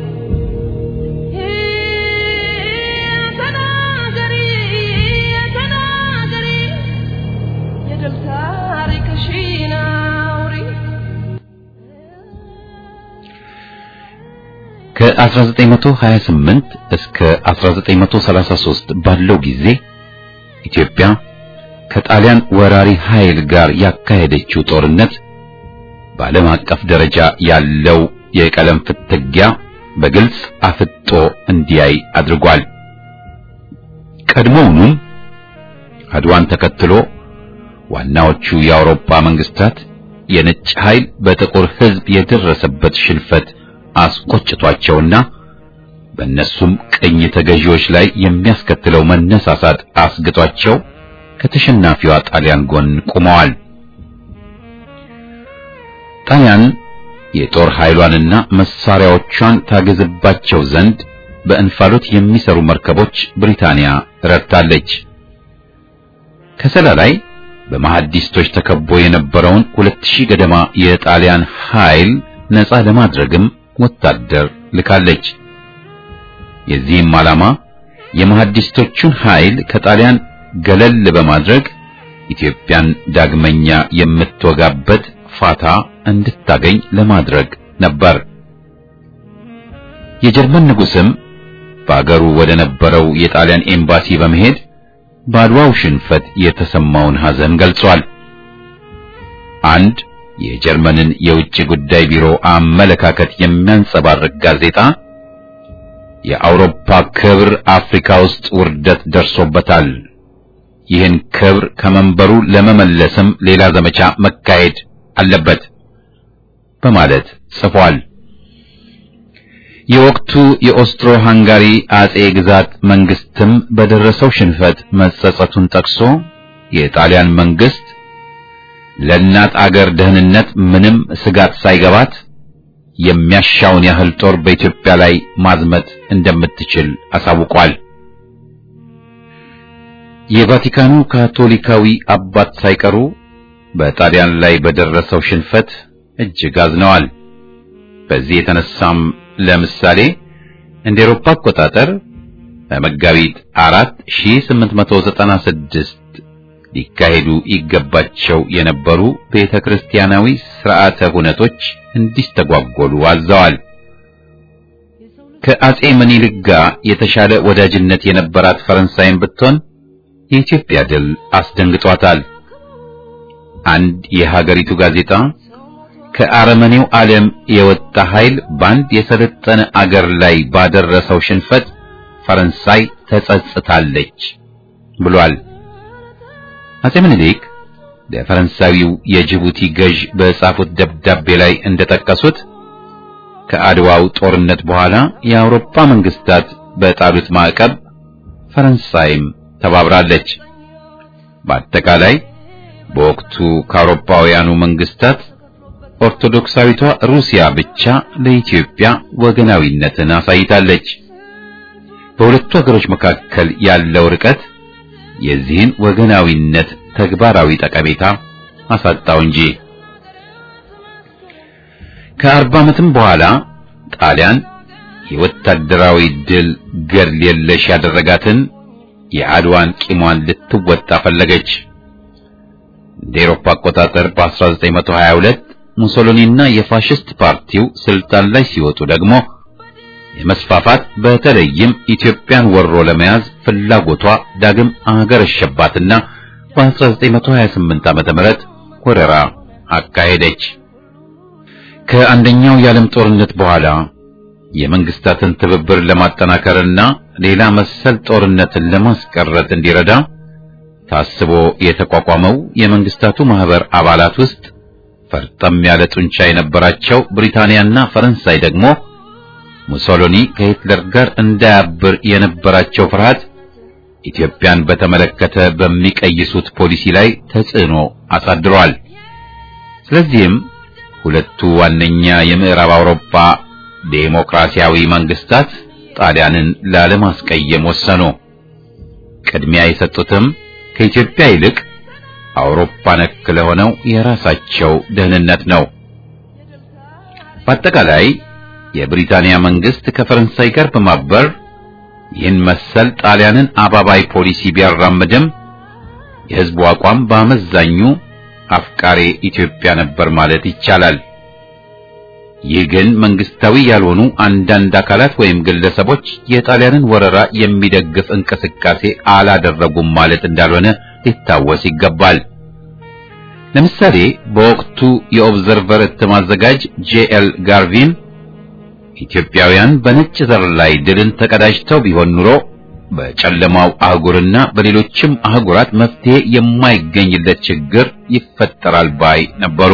ተናገሪ ተናገሪ የድል ታሪክሽን አውሪ ከ1928 እስከ 1933 ባለው ጊዜ ኢትዮጵያ ከጣሊያን ወራሪ ኃይል ጋር ያካሄደችው ጦርነት በዓለም አቀፍ ደረጃ ያለው የቀለም ፍትጊያ በግልጽ አፍጦ እንዲያይ አድርጓል። ቀድሞውኑም አድዋን ተከትሎ ዋናዎቹ የአውሮፓ መንግስታት የነጭ ኃይል በጥቁር ሕዝብ የደረሰበት ሽንፈት አስቆጭቷቸውና በእነሱም ቅኝ ተገዢዎች ላይ የሚያስከትለው መነሳሳት አስግቷቸው ከተሸናፊዋ ጣሊያን ጎን ቆመዋል። ጣሊያን የጦር ኃይሏንና መሳሪያዎቿን ታገዝባቸው ዘንድ በእንፋሎት የሚሰሩ መርከቦች ብሪታንያ ረድታለች። ከሰላ ላይ በመሐዲስቶች ተከቦ የነበረውን ሁለት ሺህ ገደማ የጣሊያን ኃይል ነፃ ለማድረግም ወታደር ልካለች። የዚህም ዓላማ የመሐዲስቶቹን ኃይል ከጣሊያን ገለል በማድረግ ኢትዮጵያን ዳግመኛ የምትወጋበት ፋታ እንድታገኝ ለማድረግ ነበር። የጀርመን ንጉሥም በአገሩ ወደ ነበረው የጣሊያን ኤምባሲ በመሄድ በአድዋው ሽንፈት የተሰማውን ሐዘን ገልጿል። አንድ የጀርመንን የውጭ ጉዳይ ቢሮ አመለካከት የሚያንጸባርቅ ጋዜጣ የአውሮፓ ክብር አፍሪካ ውስጥ ውርደት ደርሶበታል፣ ይህን ክብር ከመንበሩ ለመመለስም ሌላ ዘመቻ መካሄድ አለበት በማለት ጽፏል። የወቅቱ የኦስትሮ ሃንጋሪ አጼ ግዛት መንግስትም በደረሰው ሽንፈት መጸጸቱን ጠቅሶ የጣሊያን መንግስት ለእናት አገር ደህንነት ምንም ስጋት ሳይገባት የሚያሻውን ያህል ጦር በኢትዮጵያ ላይ ማዝመት እንደምትችል አሳውቋል። የቫቲካኑ ካቶሊካዊ አባት ሳይቀሩ በጣሊያን ላይ በደረሰው ሽንፈት እጅግ አዝነዋል። በዚህ የተነሳም ለምሳሌ እንደ ኤሮፓ አቆጣጠር በመጋቢት 4896 ሊካሄዱ ይገባቸው የነበሩ ቤተ ክርስቲያናዊ ስርዓተ ሁነቶች እንዲስተጓጎሉ አዘዋል። ከአጼ ምኒልክ ጋር የተሻለ ወዳጅነት የነበራት ፈረንሳይም ብትሆን የኢትዮጵያ ድል አስደንግጧታል። አንድ የሀገሪቱ ጋዜጣ ከአረመኔው ዓለም የወጣ ኃይል በአንድ የሰለጠነ አገር ላይ ባደረሰው ሽንፈት ፈረንሳይ ተጸጽታለች ብሏል። አጼ ምኒልክ ለፈረንሳዊው የጅቡቲ ገዥ በጻፉት ደብዳቤ ላይ እንደጠቀሱት ከአድዋው ጦርነት በኋላ የአውሮፓ መንግስታት በጣሉት ማዕቀብ ፈረንሳይም ተባብራለች። በአጠቃላይ በወቅቱ ከአውሮፓውያኑ መንግስታት ኦርቶዶክሳዊቷ ሩሲያ ብቻ ለኢትዮጵያ ወገናዊነትን አሳይታለች። በሁለቱ ሀገሮች መካከል ያለው ርቀት የዚህን ወገናዊነት ተግባራዊ ጠቀሜታ አሳጣው እንጂ። ከአርባ ዓመትም በኋላ ጣሊያን የወታደራዊ ድል ገድል የለሽ ያደረጋትን የአድዋን ቂሟን ልትወጣ ፈለገች። እንደ ኤሮፓ አቆጣጠር በ1922 ሙሶሎኒና የፋሽስት ፓርቲው ስልጣን ላይ ሲወጡ ደግሞ የመስፋፋት በተለይም ኢትዮጵያን ወሮ ለመያዝ ፍላጎቷ ዳግም አገረሸባትና በ1928 ዓመተ ምህረት ወረራ አካሄደች። ከአንደኛው የዓለም ጦርነት በኋላ የመንግስታትን ትብብር ለማጠናከርና ሌላ መሰል ጦርነትን ለማስቀረት እንዲረዳ ታስቦ የተቋቋመው የመንግስታቱ ማህበር አባላት ውስጥ ፈርጠም ያለ ጡንቻ የነበራቸው ብሪታንያና ፈረንሳይ ደግሞ ሙሶሎኒ ከሂትለር ጋር እንዳያብር የነበራቸው ፍርሃት ኢትዮጵያን በተመለከተ በሚቀይሱት ፖሊሲ ላይ ተጽዕኖ አሳድሯል። ስለዚህም ሁለቱ ዋነኛ የምዕራብ አውሮፓ ዴሞክራሲያዊ መንግስታት ጣሊያንን ላለማስቀየም ወሰኑ። ቅድሚያ የሰጡትም ከኢትዮጵያ ይልቅ አውሮፓ ነክ ለሆነው የራሳቸው ደህንነት ነው። በአጠቃላይ የብሪታንያ መንግስት ከፈረንሳይ ጋር በማበር ይህን መሰል ጣሊያንን አባባይ ፖሊሲ ቢያራምድም የህዝቡ አቋም በአመዛኙ አፍቃሬ ኢትዮጵያ ነበር ማለት ይቻላል። ይህ ግን መንግስታዊ ያልሆኑ አንዳንድ አካላት ወይም ግለሰቦች የጣሊያንን ወረራ የሚደግፍ እንቅስቃሴ አላደረጉም ማለት እንዳልሆነ ሊታወስ ይገባል። ለምሳሌ በወቅቱ የኦብዘርቨር እትም አዘጋጅ ጄኤል ጋርቪን ኢትዮጵያውያን በነጭ ዘር ላይ ድልን ተቀዳጅተው ቢሆን ኑሮ በጨለማው አህጉርና በሌሎችም አህጉራት መፍትሄ የማይገኝለት ችግር ይፈጠራል ባይ ነበሩ።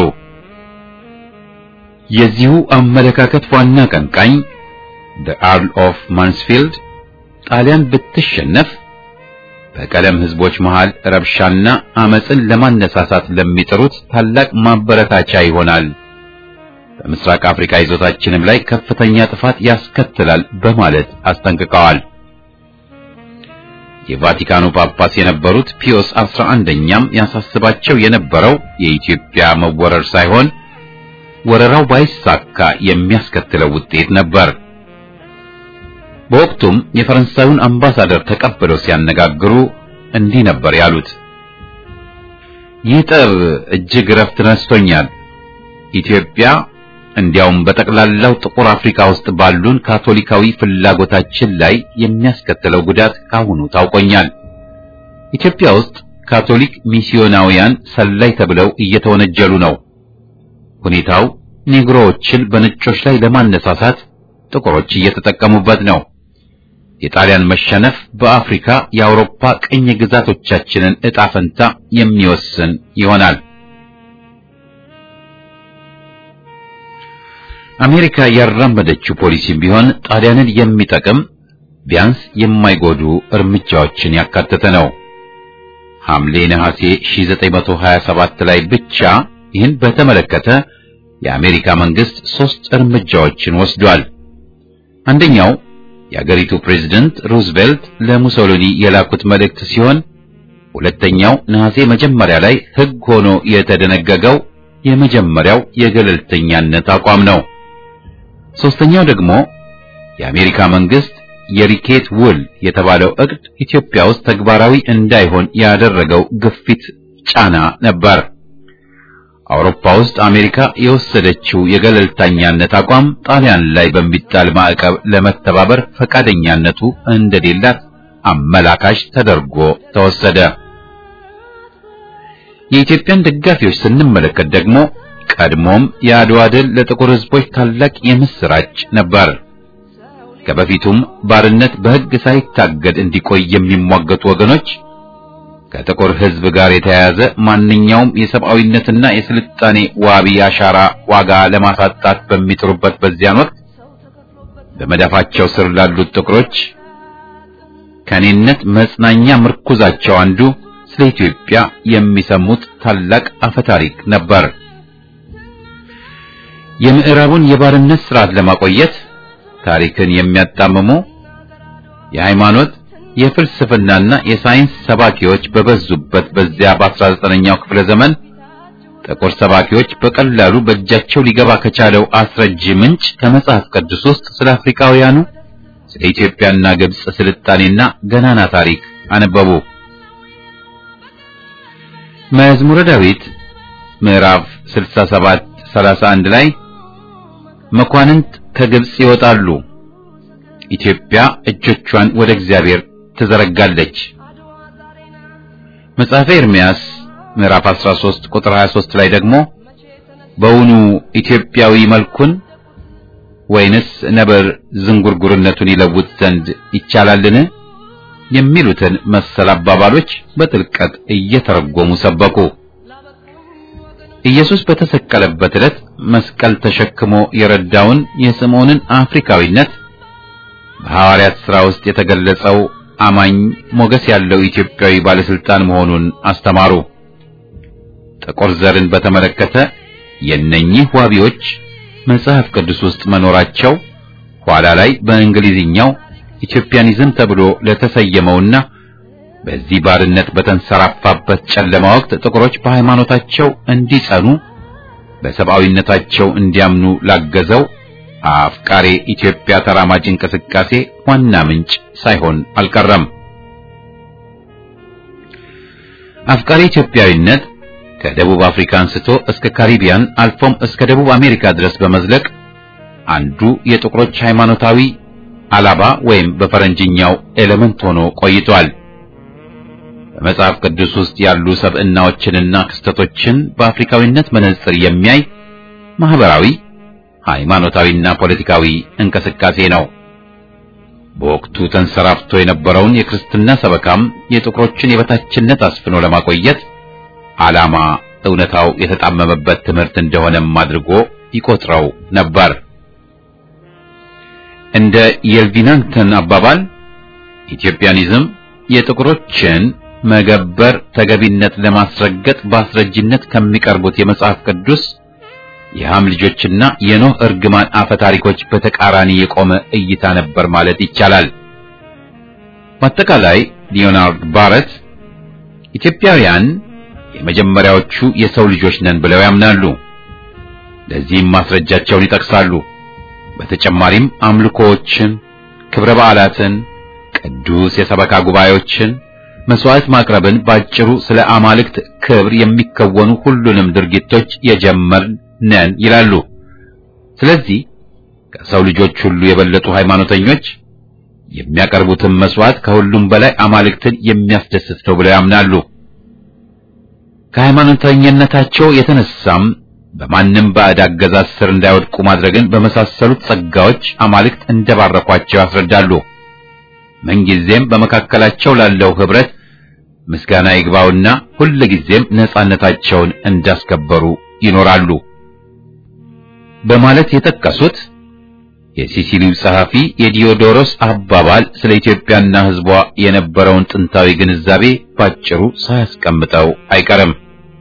የዚሁ አመለካከት ዋና ቀንቃኝ the Earl of Mansfield ጣሊያን ብትሸነፍ በቀለም ህዝቦች መሃል ረብሻና አመፅን ለማነሳሳት ለሚጥሩት ታላቅ ማበረታቻ ይሆናል፣ በምስራቅ አፍሪካ ይዞታችንም ላይ ከፍተኛ ጥፋት ያስከትላል በማለት አስጠንቅቀዋል። የቫቲካኑ ጳጳስ የነበሩት ፒዮስ አስራ አንደኛም ያሳስባቸው የነበረው የኢትዮጵያ መወረር ሳይሆን ወረራው ባይሳካ የሚያስከትለው ውጤት ነበር። በወቅቱም የፈረንሳዩን አምባሳደር ተቀብለው ሲያነጋግሩ እንዲህ ነበር ያሉት። ይህ ጠብ እጅግ እረፍት ነስቶኛል። ኢትዮጵያ እንዲያውም በጠቅላላው ጥቁር አፍሪካ ውስጥ ባሉን ካቶሊካዊ ፍላጎታችን ላይ የሚያስከትለው ጉዳት ካሁኑ ታውቆኛል። ኢትዮጵያ ውስጥ ካቶሊክ ሚስዮናውያን ሰላይ ተብለው እየተወነጀሉ ነው። ሁኔታው ኔግሮዎችን በነጮች ላይ ለማነሳሳት ጥቁሮች እየተጠቀሙበት ነው። የጣሊያን መሸነፍ በአፍሪካ የአውሮፓ ቅኝ ግዛቶቻችንን ዕጣ ፈንታ የሚወስን ይሆናል። አሜሪካ ያራመደችው ፖሊሲም ቢሆን ጣሊያንን የሚጠቅም ቢያንስ የማይጎዱ እርምጃዎችን ያካተተ ነው። ሐምሌ ነሐሴ 1927 ላይ ብቻ ይህን በተመለከተ የአሜሪካ መንግስት ሶስት እርምጃዎችን ወስዷል። አንደኛው የአገሪቱ ፕሬዝደንት ሩዝቬልት ለሙሶሊኒ የላኩት መልእክት ሲሆን ሁለተኛው ነሐሴ መጀመሪያ ላይ ሕግ ሆኖ የተደነገገው የመጀመሪያው የገለልተኛነት አቋም ነው። ሶስተኛው ደግሞ የአሜሪካ መንግስት የሪኬት ውል የተባለው እቅድ ኢትዮጵያ ውስጥ ተግባራዊ እንዳይሆን ያደረገው ግፊት ጫና ነበር። አውሮፓ ውስጥ አሜሪካ የወሰደችው የገለልተኛነት አቋም ጣሊያን ላይ በሚጣል ማዕቀብ ለመተባበር ፈቃደኛነቱ እንደሌላት አመላካሽ ተደርጎ ተወሰደ። የኢትዮጵያን ደጋፊዎች ስንመለከት ደግሞ ቀድሞም የአድዋ ድል ለጥቁር ሕዝቦች ታላቅ የምስራች ነበር። ከበፊቱም ባርነት በሕግ ሳይታገድ እንዲቆይ የሚሟገቱ ወገኖች ከጥቁር ሕዝብ ጋር የተያያዘ ማንኛውም የሰብአዊነትና የስልጣኔ ዋቢ አሻራ ዋጋ ለማሳጣት በሚጥሩበት በዚያን ወቅት በመዳፋቸው ስር ላሉት ጥቁሮች ከኔነት መጽናኛ ምርኩዛቸው አንዱ ስለ ኢትዮጵያ የሚሰሙት ታላቅ አፈታሪክ ነበር። የምዕራቡን የባርነት ስርዓት ለማቆየት ታሪክን የሚያጣምሙ የሃይማኖት የፍልስፍናና የሳይንስ ሰባኪዎች በበዙበት በዚያ በ19ኛው ክፍለ ዘመን ጥቁር ሰባኪዎች በቀላሉ በእጃቸው ሊገባ ከቻለው አስረጅ ምንጭ ከመጽሐፍ ቅዱስ ውስጥ ስለ አፍሪካውያኑ ስለ ኢትዮጵያና ግብጽ ስልጣኔና ገናና ታሪክ አነበቡ። መዝሙረ ዳዊት ምዕራፍ 67 31 ላይ መኳንንት ከግብጽ ይወጣሉ፣ ኢትዮጵያ እጆቿን ወደ እግዚአብሔር ትዘረጋለች። መጽሐፈ ኤርምያስ ምዕራፍ 13 ቁጥር 23 ላይ ደግሞ በውኑ ኢትዮጵያዊ መልኩን ወይንስ ነብር ዝንጉርጉርነቱን ይለውጥ ዘንድ ይቻላልን? የሚሉትን መሰል አባባሎች በጥልቀት እየተረጎሙ ሰበኩ። ኢየሱስ በተሰቀለበት ዕለት መስቀል ተሸክሞ የረዳውን የስምዖንን አፍሪካዊነት በሐዋርያት ሥራ ውስጥ የተገለጸው አማኝ ሞገስ ያለው ኢትዮጵያዊ ባለስልጣን መሆኑን አስተማሩ። ጥቁር ዘርን በተመለከተ የነኚህ ዋቢዎች መጽሐፍ ቅዱስ ውስጥ መኖራቸው ኋላ ላይ በእንግሊዝኛው ኢትዮጵያኒዝም ተብሎ ለተሰየመውና በዚህ ባርነት በተንሰራፋበት ጨለማ ወቅት ጥቁሮች በሃይማኖታቸው እንዲጸኑ በሰብአዊነታቸው እንዲያምኑ ላገዘው አፍቃሬ ኢትዮጵያ ተራማጅ እንቅስቃሴ ዋና ምንጭ ሳይሆን አልቀረም። አፍቃሪ ኢትዮጵያዊነት ከደቡብ አፍሪካ አንስቶ እስከ ካሪቢያን አልፎም እስከ ደቡብ አሜሪካ ድረስ በመዝለቅ አንዱ የጥቁሮች ሃይማኖታዊ አላባ ወይም በፈረንጅኛው ኤሌመንት ሆኖ ቆይቷል። በመጽሐፍ ቅዱስ ውስጥ ያሉ ሰብዕናዎችንና ክስተቶችን በአፍሪካዊነት መነጽር የሚያይ ማህበራዊ፣ ሃይማኖታዊና ፖለቲካዊ እንቅስቃሴ ነው። በወቅቱ ተንሰራፍቶ የነበረውን የክርስትና ሰበካም የጥቁሮችን የበታችነት አስፍኖ ለማቆየት ዓላማ እውነታው የተጣመመበት ትምህርት እንደሆነም አድርጎ ይቆጥረው ነበር። እንደ የልቪናንግተን አባባል ኢትዮጵያኒዝም የጥቁሮችን መገበር ተገቢነት ለማስረገጥ በአስረጅነት ከሚቀርቡት የመጽሐፍ ቅዱስ የሃም ልጆችና የኖህ እርግማን አፈ ታሪኮች በተቃራኒ የቆመ እይታ ነበር ማለት ይቻላል። በአጠቃላይ ሊዮናርድ ባረት ኢትዮጵያውያን የመጀመሪያዎቹ የሰው ልጆች ነን ብለው ያምናሉ። ለዚህም ማስረጃቸውን ይጠቅሳሉ። በተጨማሪም አምልኮዎችን፣ ክብረ በዓላትን፣ ቅዱስ የሰበካ ጉባኤዎችን፣ መስዋዕት ማቅረብን ባጭሩ ስለ አማልክት ክብር የሚከወኑ ሁሉንም ድርጊቶች የጀመርን ነን ይላሉ። ስለዚህ ከሰው ልጆች ሁሉ የበለጡ ሃይማኖተኞች የሚያቀርቡትን መስዋዕት ከሁሉም በላይ አማልክትን የሚያስደስት ነው ብለው ያምናሉ። ከሃይማኖተኝነታቸው የተነሳም በማንም ባዕድ አገዛዝ ስር እንዳይወድቁ ማድረግን በመሳሰሉት ጸጋዎች አማልክት እንደባረኳቸው ያስረዳሉ። ምንጊዜም በመካከላቸው ላለው ህብረት ምስጋና ይግባውና ሁልጊዜም ነጻነታቸውን እንዳስከበሩ ይኖራሉ። በማለት የጠቀሱት የሲሲሊው ጸሐፊ የዲዮዶሮስ አባባል ስለ ኢትዮጵያና ሕዝቧ የነበረውን ጥንታዊ ግንዛቤ ባጭሩ ሳያስቀምጠው አይቀርም።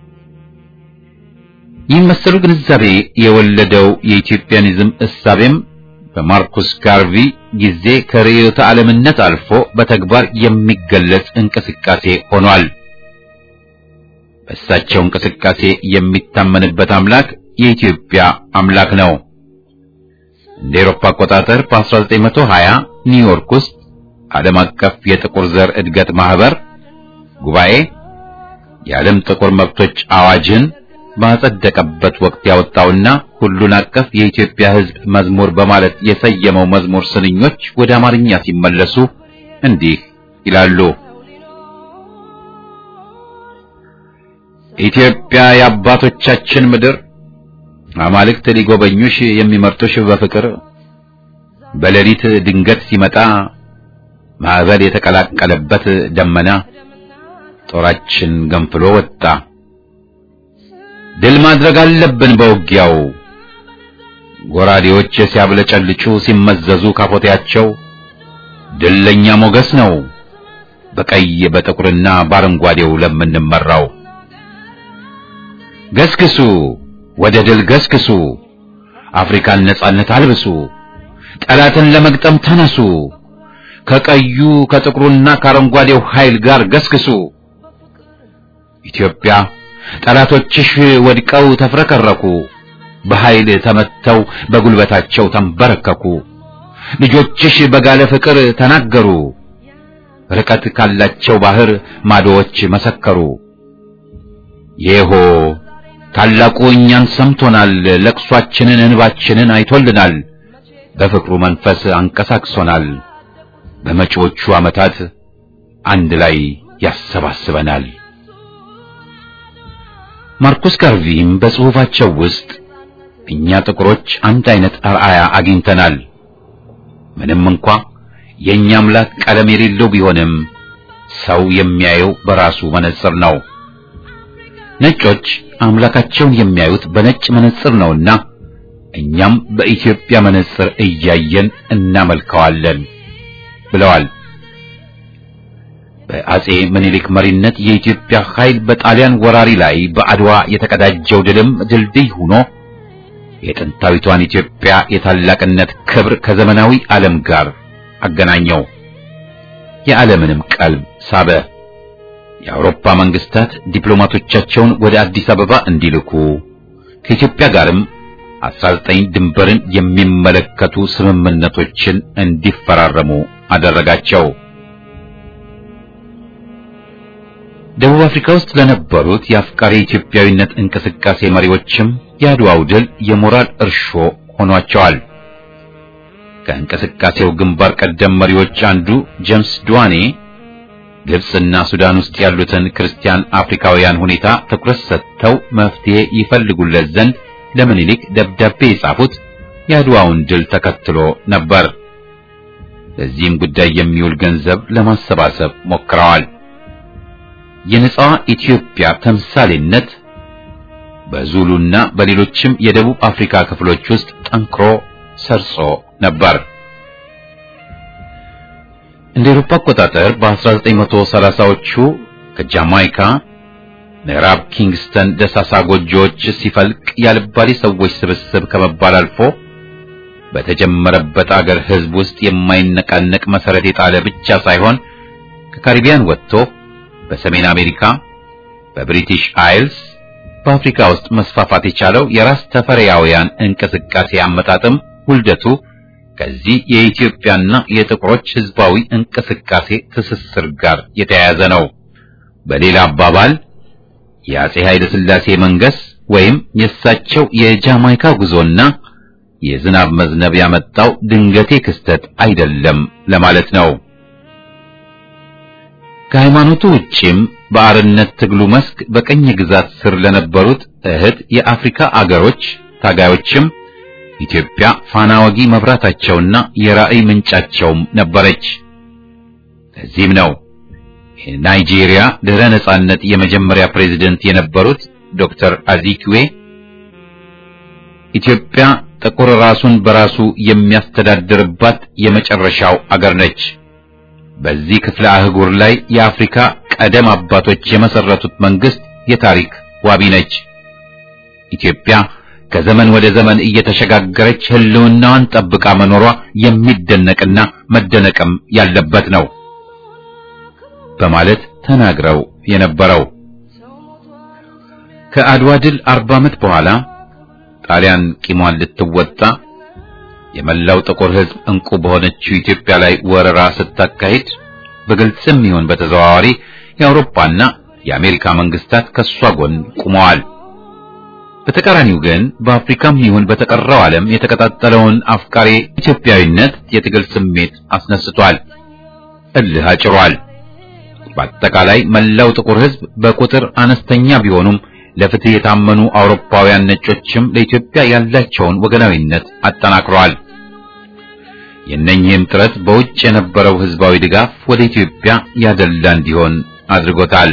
ይህ መሰሉ ግንዛቤ የወለደው የኢትዮጵያኒዝም እሳቤም በማርኩስ ጋርቪ ጊዜ ከርዕዮተ ዓለምነት አልፎ በተግባር የሚገለጽ እንቅስቃሴ ሆኗል። በእሳቸው እንቅስቃሴ የሚታመንበት አምላክ የኢትዮጵያ አምላክ ነው። እንደ ኤሮፓ አቆጣጠር በ1920 ኒውዮርክ ውስጥ ዓለም አቀፍ የጥቁር ዘር እድገት ማህበር ጉባኤ የዓለም ጥቁር መብቶች አዋጅን ባጸደቀበት ወቅት ያወጣውና ሁሉን አቀፍ የኢትዮጵያ ሕዝብ መዝሙር በማለት የሰየመው መዝሙር ስንኞች ወደ አማርኛ ሲመለሱ እንዲህ ይላሉ። ኢትዮጵያ የአባቶቻችን ምድር አማልክት ሊጎበኙሽ የሚመርጡሽ በፍቅር በሌሊት ድንገት ሲመጣ ማዕበል የተቀላቀለበት ደመና ጦራችን ገንፍሎ ወጣ። ድል ማድረግ አለብን በውጊያው ጎራዴዎች ሲያብለጨልጩ ሲመዘዙ ካፎቴያቸው ድል ለኛ ሞገስ ነው በቀይ በጥቁርና በአረንጓዴው ለምንመራው ገስግሱ ወደ ድል ገስግሱ አፍሪካን ነጻነት አልብሱ ጠላትን ለመግጠም ተነሱ ከቀዩ ከጥቁሩና ከአረንጓዴው ኃይል ጋር ገስግሱ ኢትዮጵያ ጠላቶችሽ ወድቀው ተፍረከረኩ በኃይል ተመተው በጉልበታቸው ተንበረከኩ ልጆችሽ በጋለ ፍቅር ተናገሩ ርቀት ካላቸው ባህር ማዶዎች መሰከሩ ይሆ ታላቁ እኛን ሰምቶናል ለቅሷችንን እንባችንን አይቶልናል በፍቅሩ መንፈስ አንቀሳቅሶናል በመጪዎቹ ዓመታት አንድ ላይ ያሰባስበናል ማርኩስ ጋርቪም በጽሑፋቸው ውስጥ እኛ ጥቁሮች አንድ አይነት አርአያ አግኝተናል ምንም እንኳ የእኛ አምላክ ቀለም የሌለው ቢሆንም ሰው የሚያየው በራሱ መነጽር ነው ነጮች አምላካቸውን የሚያዩት በነጭ መነጽር ነውና እኛም በኢትዮጵያ መነጽር እያየን እናመልከዋለን ብለዋል በአጼ ምኒልክ መሪነት የኢትዮጵያ ኃይል በጣሊያን ወራሪ ላይ በአድዋ የተቀዳጀው ድልም ድልድይ ሆኖ የጥንታዊቷን ኢትዮጵያ የታላቅነት ክብር ከዘመናዊ ዓለም ጋር አገናኘው። የዓለምንም ቀልብ ሳበ። የአውሮፓ መንግስታት ዲፕሎማቶቻቸውን ወደ አዲስ አበባ እንዲልኩ ከኢትዮጵያ ጋርም 19 ድንበርን የሚመለከቱ ስምምነቶችን እንዲፈራረሙ አደረጋቸው። ደቡብ አፍሪካ ውስጥ ለነበሩት የአፍቃሪ ኢትዮጵያዊነት እንቅስቃሴ መሪዎችም የአድዋው ድል የሞራል እርሾ ሆኗቸዋል። ከእንቅስቃሴው ግንባር ቀደም መሪዎች አንዱ ጄምስ ዱዋኔ ግብፅና ሱዳን ውስጥ ያሉትን ክርስቲያን አፍሪካውያን ሁኔታ ትኩረት ሰጥተው መፍትሄ ይፈልጉለት ዘንድ ለምኒልክ ደብዳቤ የጻፉት የአድዋውን ድል ተከትሎ ነበር። ለዚህም ጉዳይ የሚውል ገንዘብ ለማሰባሰብ ሞክረዋል። የነጻዋ ኢትዮጵያ ተምሳሌነት በዙሉና በሌሎችም የደቡብ አፍሪካ ክፍሎች ውስጥ ጠንክሮ ሰርጾ ነበር። እንደ አውሮፓ አቆጣጠር በ1930ዎቹ ከጃማይካ ምዕራብ ኪንግስተን ደሳሳ ጎጆዎች ሲፈልቅ ያልባሌ ሰዎች ስብስብ ከመባል አልፎ በተጀመረበት አገር ሕዝብ ውስጥ የማይነቃነቅ መሰረት የጣለ ብቻ ሳይሆን ከካሪቢያን ወጥቶ በሰሜን አሜሪካ፣ በብሪቲሽ አይልስ፣ በአፍሪካ ውስጥ መስፋፋት የቻለው የራስ ተፈሪያውያን እንቅስቃሴ አመጣጥም ውልደቱ ከዚህ የኢትዮጵያና የጥቁሮች ህዝባዊ እንቅስቃሴ ትስስር ጋር የተያያዘ ነው። በሌላ አባባል የአጼ ኃይለ ሥላሴ መንገስ ወይም የእሳቸው የጃማይካ ጉዞና የዝናብ መዝነብ ያመጣው ድንገቴ ክስተት አይደለም ለማለት ነው። ከሃይማኖቱ ውጪም በአርነት ትግሉ መስክ በቀኝ ግዛት ስር ለነበሩት እህት የአፍሪካ አገሮች ታጋዮችም ኢትዮጵያ ፋና ወጊ መብራታቸውና የራእይ ምንጫቸውም ነበረች። ለዚህም ነው የናይጄሪያ ድህረ ነጻነት የመጀመሪያ ፕሬዝደንት የነበሩት ዶክተር አዚኪዌ ኢትዮጵያ ጥቁር ራሱን በራሱ የሚያስተዳድርባት የመጨረሻው አገር ነች። በዚህ ክፍለ አህጉር ላይ የአፍሪካ ቀደም አባቶች የመሰረቱት መንግስት የታሪክ ዋቢ ነች። ኢትዮጵያ ከዘመን ወደ ዘመን እየተሸጋገረች ህልውናዋን ጠብቃ መኖሯ የሚደነቅና መደነቅም ያለበት ነው በማለት ተናግረው የነበረው ከአድዋ ድል አርባ ዓመት በኋላ ጣሊያን ቂሟን ልትወጣ የመላው ጥቁር ህዝብ እንቁ በሆነችው ኢትዮጵያ ላይ ወረራ ስታካሂድ በግልጽም ይሁን በተዘዋዋሪ የአውሮፓና የአሜሪካ መንግስታት ከሷ ጎን ቆመዋል። በተቃራኒው ግን በአፍሪካም ይሁን በተቀረው ዓለም የተቀጣጠለውን አፍቃሪ ኢትዮጵያዊነት የትግል ስሜት አስነስቷል፣ እልህ አጭሯል። በአጠቃላይ መላው ጥቁር ህዝብ በቁጥር አነስተኛ ቢሆኑም ለፍትህ የታመኑ አውሮፓውያን ነጮችም ለኢትዮጵያ ያላቸውን ወገናዊነት አጠናክረዋል። የእነኚህም ጥረት በውጭ የነበረው ህዝባዊ ድጋፍ ወደ ኢትዮጵያ ያደላ እንዲሆን አድርጎታል።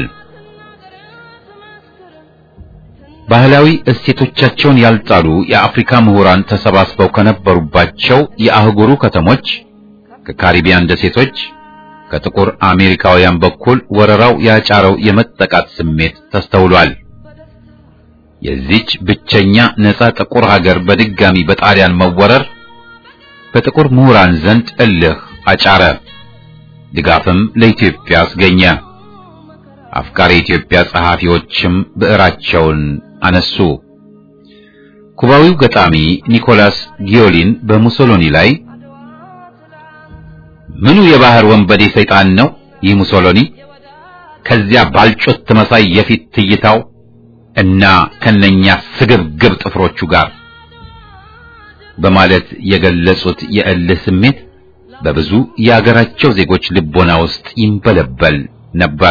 ባህላዊ እሴቶቻቸውን ያልጣሉ የአፍሪካ ምሁራን ተሰባስበው ከነበሩባቸው የአህጉሩ ከተሞች ከካሪቢያን ደሴቶች ከጥቁር አሜሪካውያን በኩል ወረራው ያጫረው የመጠቃት ስሜት ተስተውሏል። የዚች ብቸኛ ነፃ ጥቁር ሀገር በድጋሚ በጣሊያን መወረር በጥቁር ምሁራን ዘንድ እልህ አጫረ፣ ድጋፍም ለኢትዮጵያ አስገኘ። አፍቃሪ ኢትዮጵያ ጸሐፊዎችም ብዕራቸውን አነሱ። ኩባዊው ገጣሚ ኒኮላስ ጊዮሊን በሙሶሎኒ ላይ ምኑ የባህር ወንበዴ ሰይጣን ነው ይህ ሙሶሎኒ ከዚያ ባልጮት መሳይ የፊት ትይታው እና ከነኛ ስግብግብ ጥፍሮቹ ጋር በማለት የገለጹት የእልህ ስሜት በብዙ የአገራቸው ዜጎች ልቦና ውስጥ ይንበለበል ነበር።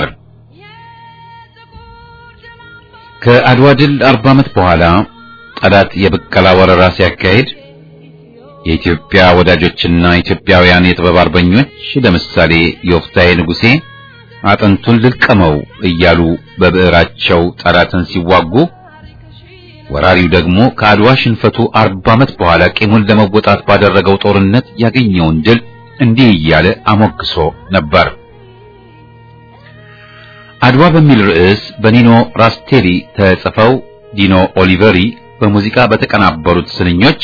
ከአድዋ ድል አርባ ዓመት በኋላ ጠላት የብቀላ ወረራ ሲያካሂድ የኢትዮጵያ ወዳጆችና ኢትዮጵያውያን የጥበብ አርበኞች ለምሳሌ የወፍታዬ ንጉሴ አጥንቱን ልልቀመው እያሉ በብዕራቸው ጠላትን ሲዋጉ ወራሪው ደግሞ ከአድዋ ሽንፈቱ አርባ ዓመት በኋላ ቂሙን ለመወጣት ባደረገው ጦርነት ያገኘውን ድል እንዲህ እያለ አሞግሶ ነበር። አድዋ በሚል ርዕስ በኒኖ ራስቴሊ ተጽፈው ዲኖ ኦሊቨሪ በሙዚቃ በተቀናበሩት ስንኞች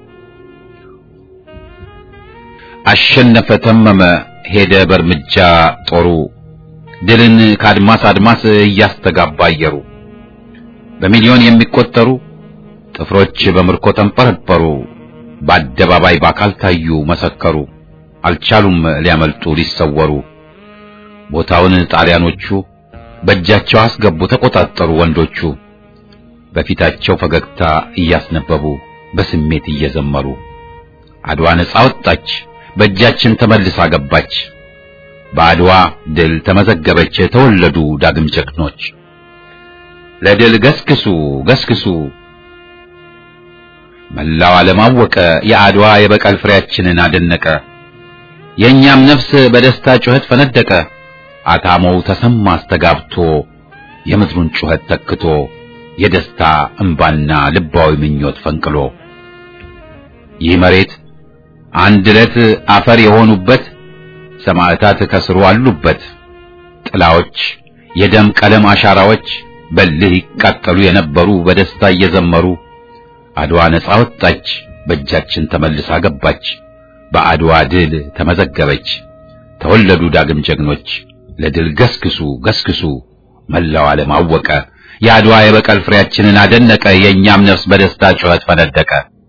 አሸነፈ ተመመ ሄደ በእርምጃ ጦሩ ድልን ከአድማስ አድማስ እያስተጋባ አየሩ በሚሊዮን የሚቆጠሩ ጥፍሮች በምርኮ ተንጠረጠሩ በአደባባይ በአካል ታዩ መሰከሩ አልቻሉም ሊያመልጡ ሊሰወሩ ቦታውን ጣሊያኖቹ በእጃቸው አስገቡ ተቆጣጠሩ ወንዶቹ በፊታቸው ፈገግታ እያስነበቡ በስሜት እየዘመሩ አድዋ ነጻ ወጣች በእጃችን ተመልሳ ገባች በአድዋ ድል ተመዘገበች ተወለዱ ዳግም ጀግኖች ለድል ገስግሱ ገስግሱ መላው ዓለም አወቀ የአድዋ የበቀል ፍሬያችንን አደነቀ የእኛም ነፍስ በደስታ ጩኸት ፈነደቀ አታሞው ተሰማ አስተጋብቶ የምድሩን ጩኸት ተክቶ የደስታ እንባና ልባዊ ምኞት ፈንቅሎ ይህ መሬት አንድ ዕለት አፈር የሆኑበት ሰማዕታት ከስሩ አሉበት ጥላዎች የደም ቀለም አሻራዎች በልህ ይቃጠሉ የነበሩ በደስታ እየዘመሩ አድዋ ነጻ ወጣች በእጃችን ተመልሳ ገባች በአድዋ ድል ተመዘገበች ተወለዱ ዳግም ጀግኖች ለድል ገስግሱ ገስግሱ መላው ዓለም አወቀ የአድዋ የበቀል ፍሬያችንን አደነቀ የእኛም ነፍስ በደስታ ጩኸት ፈነደቀ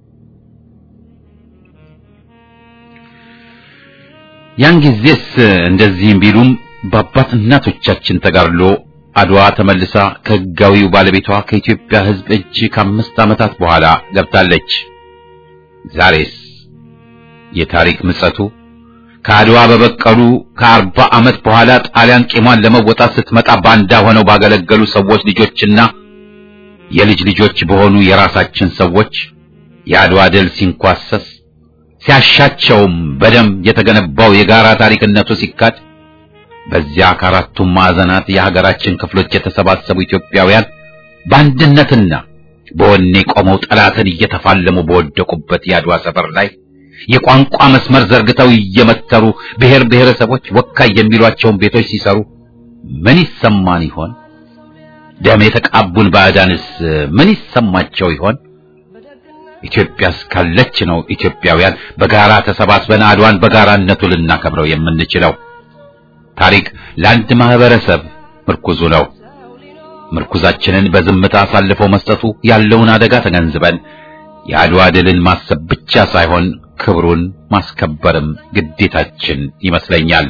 ያን ጊዜስ እንደዚህም ቢሉም በአባት እናቶቻችን ተጋድሎ አድዋ ተመልሳ ከሕጋዊው ባለቤቷ ከኢትዮጵያ ሕዝብ እጅ ከአምስት ዓመታት በኋላ ገብታለች። ዛሬስ የታሪክ ምጸቱ ከአድዋ በበቀሉ ከአርባ ዓመት በኋላ ጣሊያን ቂሟን ለመወጣት ስትመጣ ባንዳ ሆነው ባገለገሉ ሰዎች ልጆችና የልጅ ልጆች በሆኑ የራሳችን ሰዎች የአድዋ ድል ሲንኳሰስ ሲያሻቸውም በደም የተገነባው የጋራ ታሪክነቱ ሲካድ በዚያ ከአራቱም ማዕዘናት የሀገራችን ክፍሎች የተሰባሰቡ ኢትዮጵያውያን በአንድነትና በወኔ ቆመው ጠላትን እየተፋለሙ በወደቁበት የአድዋ ሰፈር ላይ የቋንቋ መስመር ዘርግተው እየመተሩ ብሔር ብሔረሰቦች ወካይ የሚሏቸውን ቤቶች ሲሰሩ ምን ይሰማን ይሆን? ደም የተቃቡን ባዕዳንስ ምን ይሰማቸው ይሆን? ኢትዮጵያ እስካለች ነው ኢትዮጵያውያን በጋራ ተሰባስበን አድዋን በጋራነቱ ልናከብረው የምንችለው። ታሪክ ለአንድ ማህበረሰብ ምርኩዙ ነው። ምርኩዛችንን በዝምታ አሳልፎ መስጠቱ ያለውን አደጋ ተገንዝበን የአድዋ ድልን ማሰብ ብቻ ሳይሆን ክብሩን ማስከበርም ግዴታችን ይመስለኛል።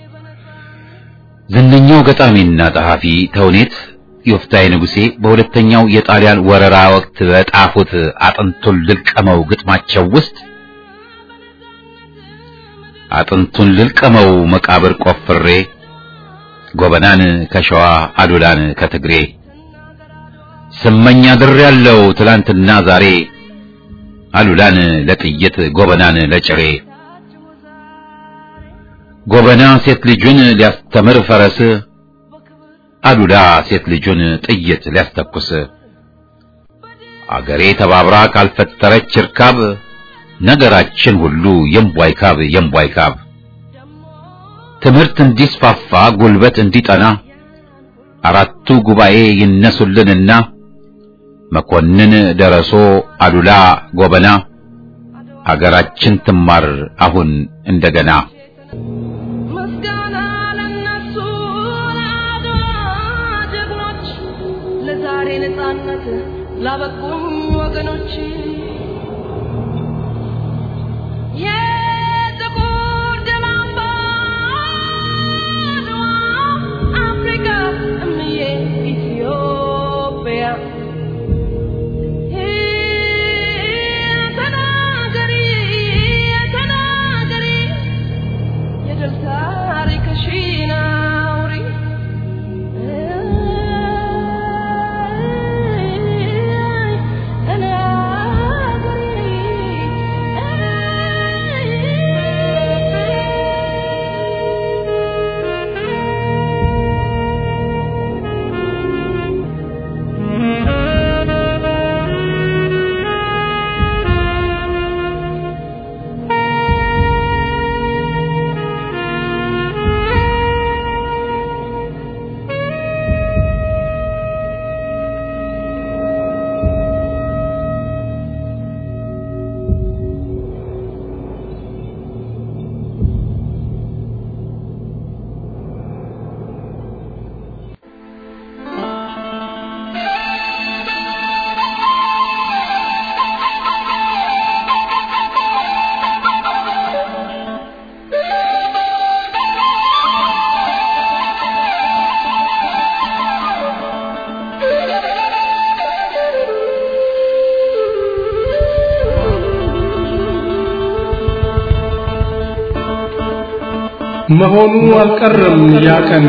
ዝነኛው ገጣሚና ጸሐፊ ተውኔት ዮፍታይ ንጉሴ በሁለተኛው የጣሊያን ወረራ ወቅት በጣፉት አጥንቱን ልልቀመው ግጥማቸው ውስጥ አጥንቱን ልልቀመው መቃብር ቆፍሬ ጎበናን ከሸዋ አሉላን ከትግሬ ስመኛ ድር ያለው ትላንትና ዛሬ አሉላን ለጥይት ጎበናን ለጭሬ ጎበና ሴት ልጁን ሊያስተምር ፈረስ አሉላ ሴት ልጁን ጥይት ሊያስተኩስ አገሬ ተባብራ ካልፈጠረች እርካብ ነገራችን ሁሉ የምቧይ ካብ የምቧይ ካብ ትምህርት እንዲስፋፋ ጉልበት እንዲጠና አራቱ ጉባኤ ይነሱልንና መኮንን ደረሶ አሉላ ጎበና አገራችን ትማር አሁን እንደገና ምስጋና ለነሱ ለአድዋ ጀግኖች ለዛሬ ነጻነት ላበቁም ወገኖች የጥቁር ደም አምባ አድዋ አፍሪካ እምዬ ኢትዮጵያ ተናገሪ ተናገሪ የድል ታሪክሽን አውሪ መሆኑ አልቀረም ያ ቀን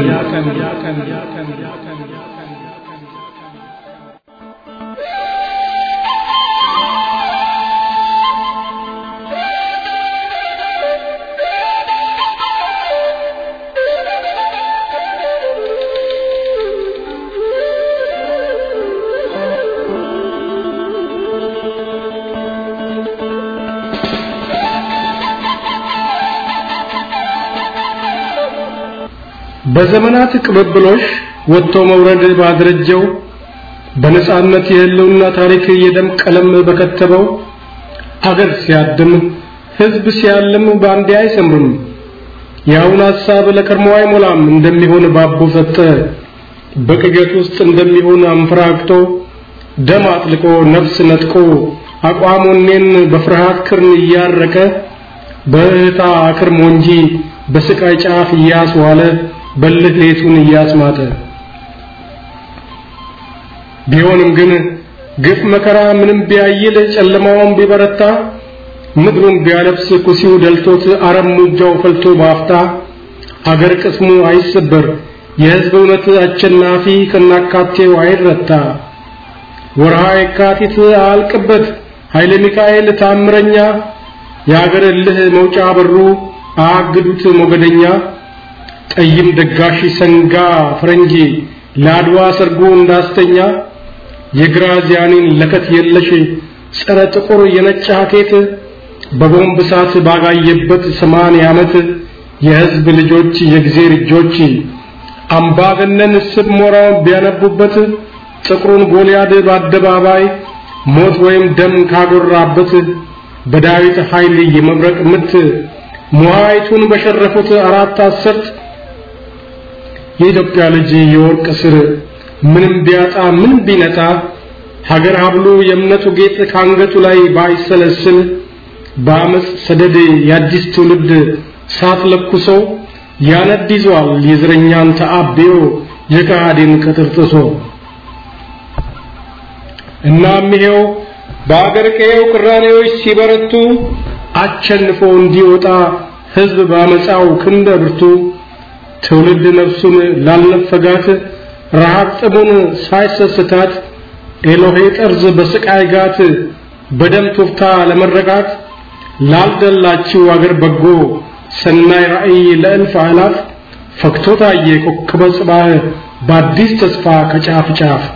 በዘመናት ቅብብሎሽ ወጥቶ መውረድ ባደረጀው በነጻነት የህልውና ታሪክ የደም ቀለም በከተበው ሀገር ሲያድም ህዝብ ሲያልም በአንዴ አይሰምርም። የአሁን ሐሳብ ለቀድሞ አይሞላም እንደሚሆን ባቦ ሰጠ በቅዠት ውስጥ እንደሚሆን አንፈራግጦ ደም አጥልቆ ነፍስ ነጥቆ አቋሙኔን በፍርሃት ክርን እያረቀ በእህታ አክርሞ እንጂ በስቃይ ጫፍ እያስዋለ በልህ ሌቱን እያስማጠ ቢሆንም ግን ግፍ መከራ ምንም ቢያይል ጨለማውን ቢበረታ ምድሩን ቢያለብስ ኩሲው ደልቶት አረም ሙጃው ፈልቶ ባፍታ አገር ቅስሙ አይሰበር የህዝብ እውነት አሸናፊ ከናካቴው አይረታ ወርሃ የካቲት አልቅበት ኃይለ ሚካኤል ታምረኛ የአገር እልህ መውጫ በሩ አግዱት ሞገደኛ ጠይም ደጋሽ ሰንጋ ፈረንጂ ለአድዋ ሰርጎ እንዳስተኛ የግራዚያኒን ለከት የለሽ ጸረ ጥቁር የነጭ ሀኬት በቦምብ እሳት ባጋየበት ሰማንያ ዓመት የሕዝብ ልጆች የእግዜር እጆች አምባገነን ስብ ሞራውን ቢያነቡበት ጥቁሩን ጎልያድ በአደባባይ ሞት ወይም ደም ካጎራበት በዳዊት ኃይል የመብረቅ ምት ሙሃይቱን በሸረፉት አራት አስርት የኢትዮጵያ ልጅ የወርቅ ስር ምንም ቢያጣ ምንም ቢነጣ ሀገር ሀብሉ የእምነቱ ጌጥ ካንገቱ ላይ ባይሰለስል በአመፅ ሰደድ የአዲስ ትውልድ ሳት ለኩሶ ያነድ ይዟል የዘረኛን ተአቤዮ የካሃዲን ቅጥር ጥሶ እናም ይሄው በአገር ቀየው ቅራኔዎች ሲበረቱ አቸንፎ እንዲወጣ ህዝብ ባመፃው ክንደ ብርቱ ትውልድ ነፍሱን ላልነፈጋት ረሃብ ጥሙን ሳይሰስታት ኤሎሄ ጠርዝ በስቃይ ጋት በደም ቱፍታ ለመረጋት ላልደላችው አገር በጎ ሰናይ ራእይ ለእልፍ አላፍ ፈክቶ ታየ ኮከበ ጽባህ በአዲስ ተስፋ ከጫፍ ጫፍ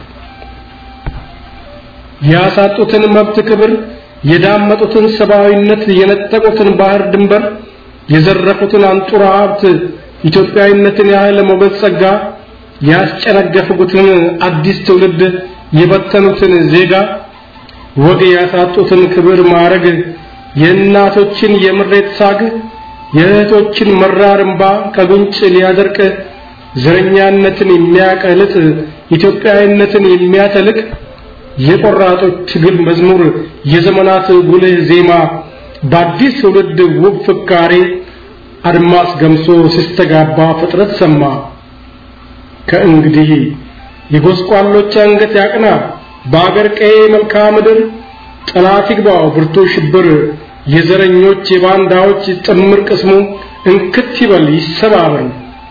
ያሳጡትን መብት ክብር የዳመጡትን ሰብአዊነት የነጠቁትን ባህር ድንበር የዘረፉትን አንጡራ ሀብት ኢትዮጵያዊነትን ያህል ሞገስ ጸጋ ያስጨነገፉትን አዲስ ትውልድ የበተኑትን ዜጋ ወግ ያሳጡትን ክብር ማረግ የእናቶችን የምሬት ሳግ የእህቶችን መራር እምባ ከጉንጭ ሊያደርቅ ዘረኛነትን የሚያቀልጥ ኢትዮጵያዊነትን የሚያተልቅ የቆራጦች ትግል መዝሙር የዘመናት ጉልህ ዜማ በአዲስ ትውልድ ውብ ፍካሬ አድማስ ገምሶ ሲስተጋባ ፍጥረት ሰማ። ከእንግዲህ የጎስቋሎች አንገት ያቅና፣ በአገር ቀዬ መልክዓ ምድር ጠላት ይግባው ብርቱ ሽብር፣ የዘረኞች የባንዳዎች ጥምር ቅስሙ እንክት ይበል ይሰባበር።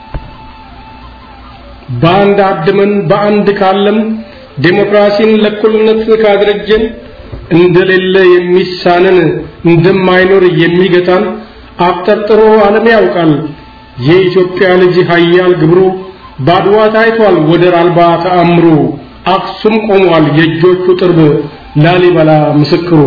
በአንድ አድመን በአንድ ካለም ዴሞክራሲን ለእኩልነት ካደረጀን እንደሌለ የሚሳነን እንደማይኖር የሚገታን አብጠርጥሮ ዓለም ያውቃል። የኢትዮጵያ ልጅ ኃያል ግብሩ ባድዋ ታይቷል ወደር አልባ ተአምሩ። አክሱም ቆሟል የእጆቹ ጥርብ ላሊበላ ምስክሩ።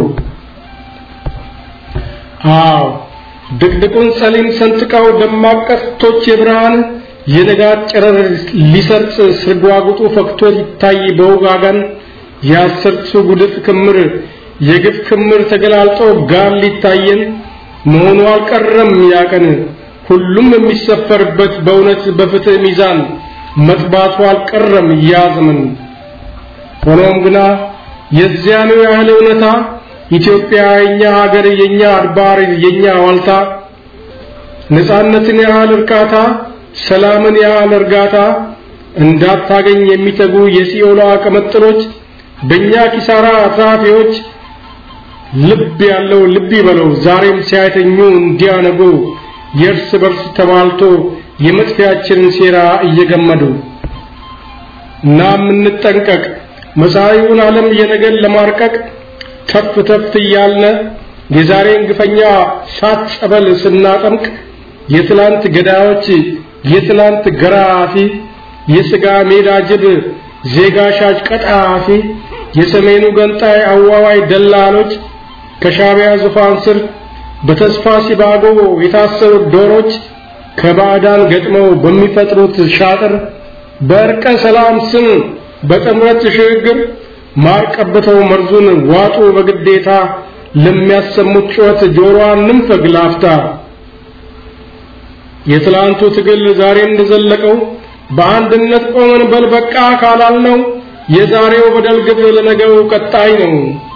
አዎ ድቅድቁን ሰሊም ሰንጥቀው ደማቅ ቀስቶች የብርሃን የንጋት ጨረር ሊሰርጽ ስርጓጉጡ ፈክቶ ይታይ በውጋጋን የአስርቱ ጉድፍ ክምር የግፍ ክምር ተገላልጦ ጋር ሊታየን መሆኑ አልቀረም ያቀን ሁሉም የሚሰፈርበት በእውነት በፍትህ ሚዛን መጥባቱ አልቀረም ያዘመን። ሆኖም ግና የዚያኑ ያህል እውነታ ኢትዮጵያ የኛ ሀገር የኛ አድባር የኛ ዋልታ ነፃነትን ያህል እርካታ ሰላምን ያህል እርጋታ እንዳታገኝ የሚተጉ የሲኦሏ ቀመጥሎች በእኛ ኪሳራ አትራፊዎች ልብ ያለው ልብ ይበለው ዛሬም ሲያተኙ እንዲያነጉ የእርስ በርስ ተባልቶ የመጥፊያችንን ሴራ እየገመዱ እናም እንጠንቀቅ መጻኢውን ዓለም የነገን ለማርቀቅ ተፍ ተፍ እያልነ የዛሬን ግፈኛ ሳት ጸበል ስናጠምቅ የትላንት ገዳዮች የትላንት ገራፊ የሥጋ ሜዳ ጅብ ዜጋ ሻጭ ቀጣፊ የሰሜኑ ገንጣይ አዋዋይ ደላሎች ከሻቢያ ዙፋን ስር በተስፋ ሲባጎ የታሰሩት ዶሮች ከባዕዳን ገጥመው በሚፈጥሩት ሻጥር በእርቀ ሰላም ስም በጥምረት ሽግግር ማር ቀብተው መርዙን ዋጡ በግዴታ ለሚያሰሙት ጩኸት ጆሮዋን ንንፈግ ላፍታ የትላንቱ ትግል ዛሬ እንደዘለቀው በአንድነት ቆመን በል በቃ ካላልነው የዛሬው በደል ግብ ለነገው ቀጣይ ነው።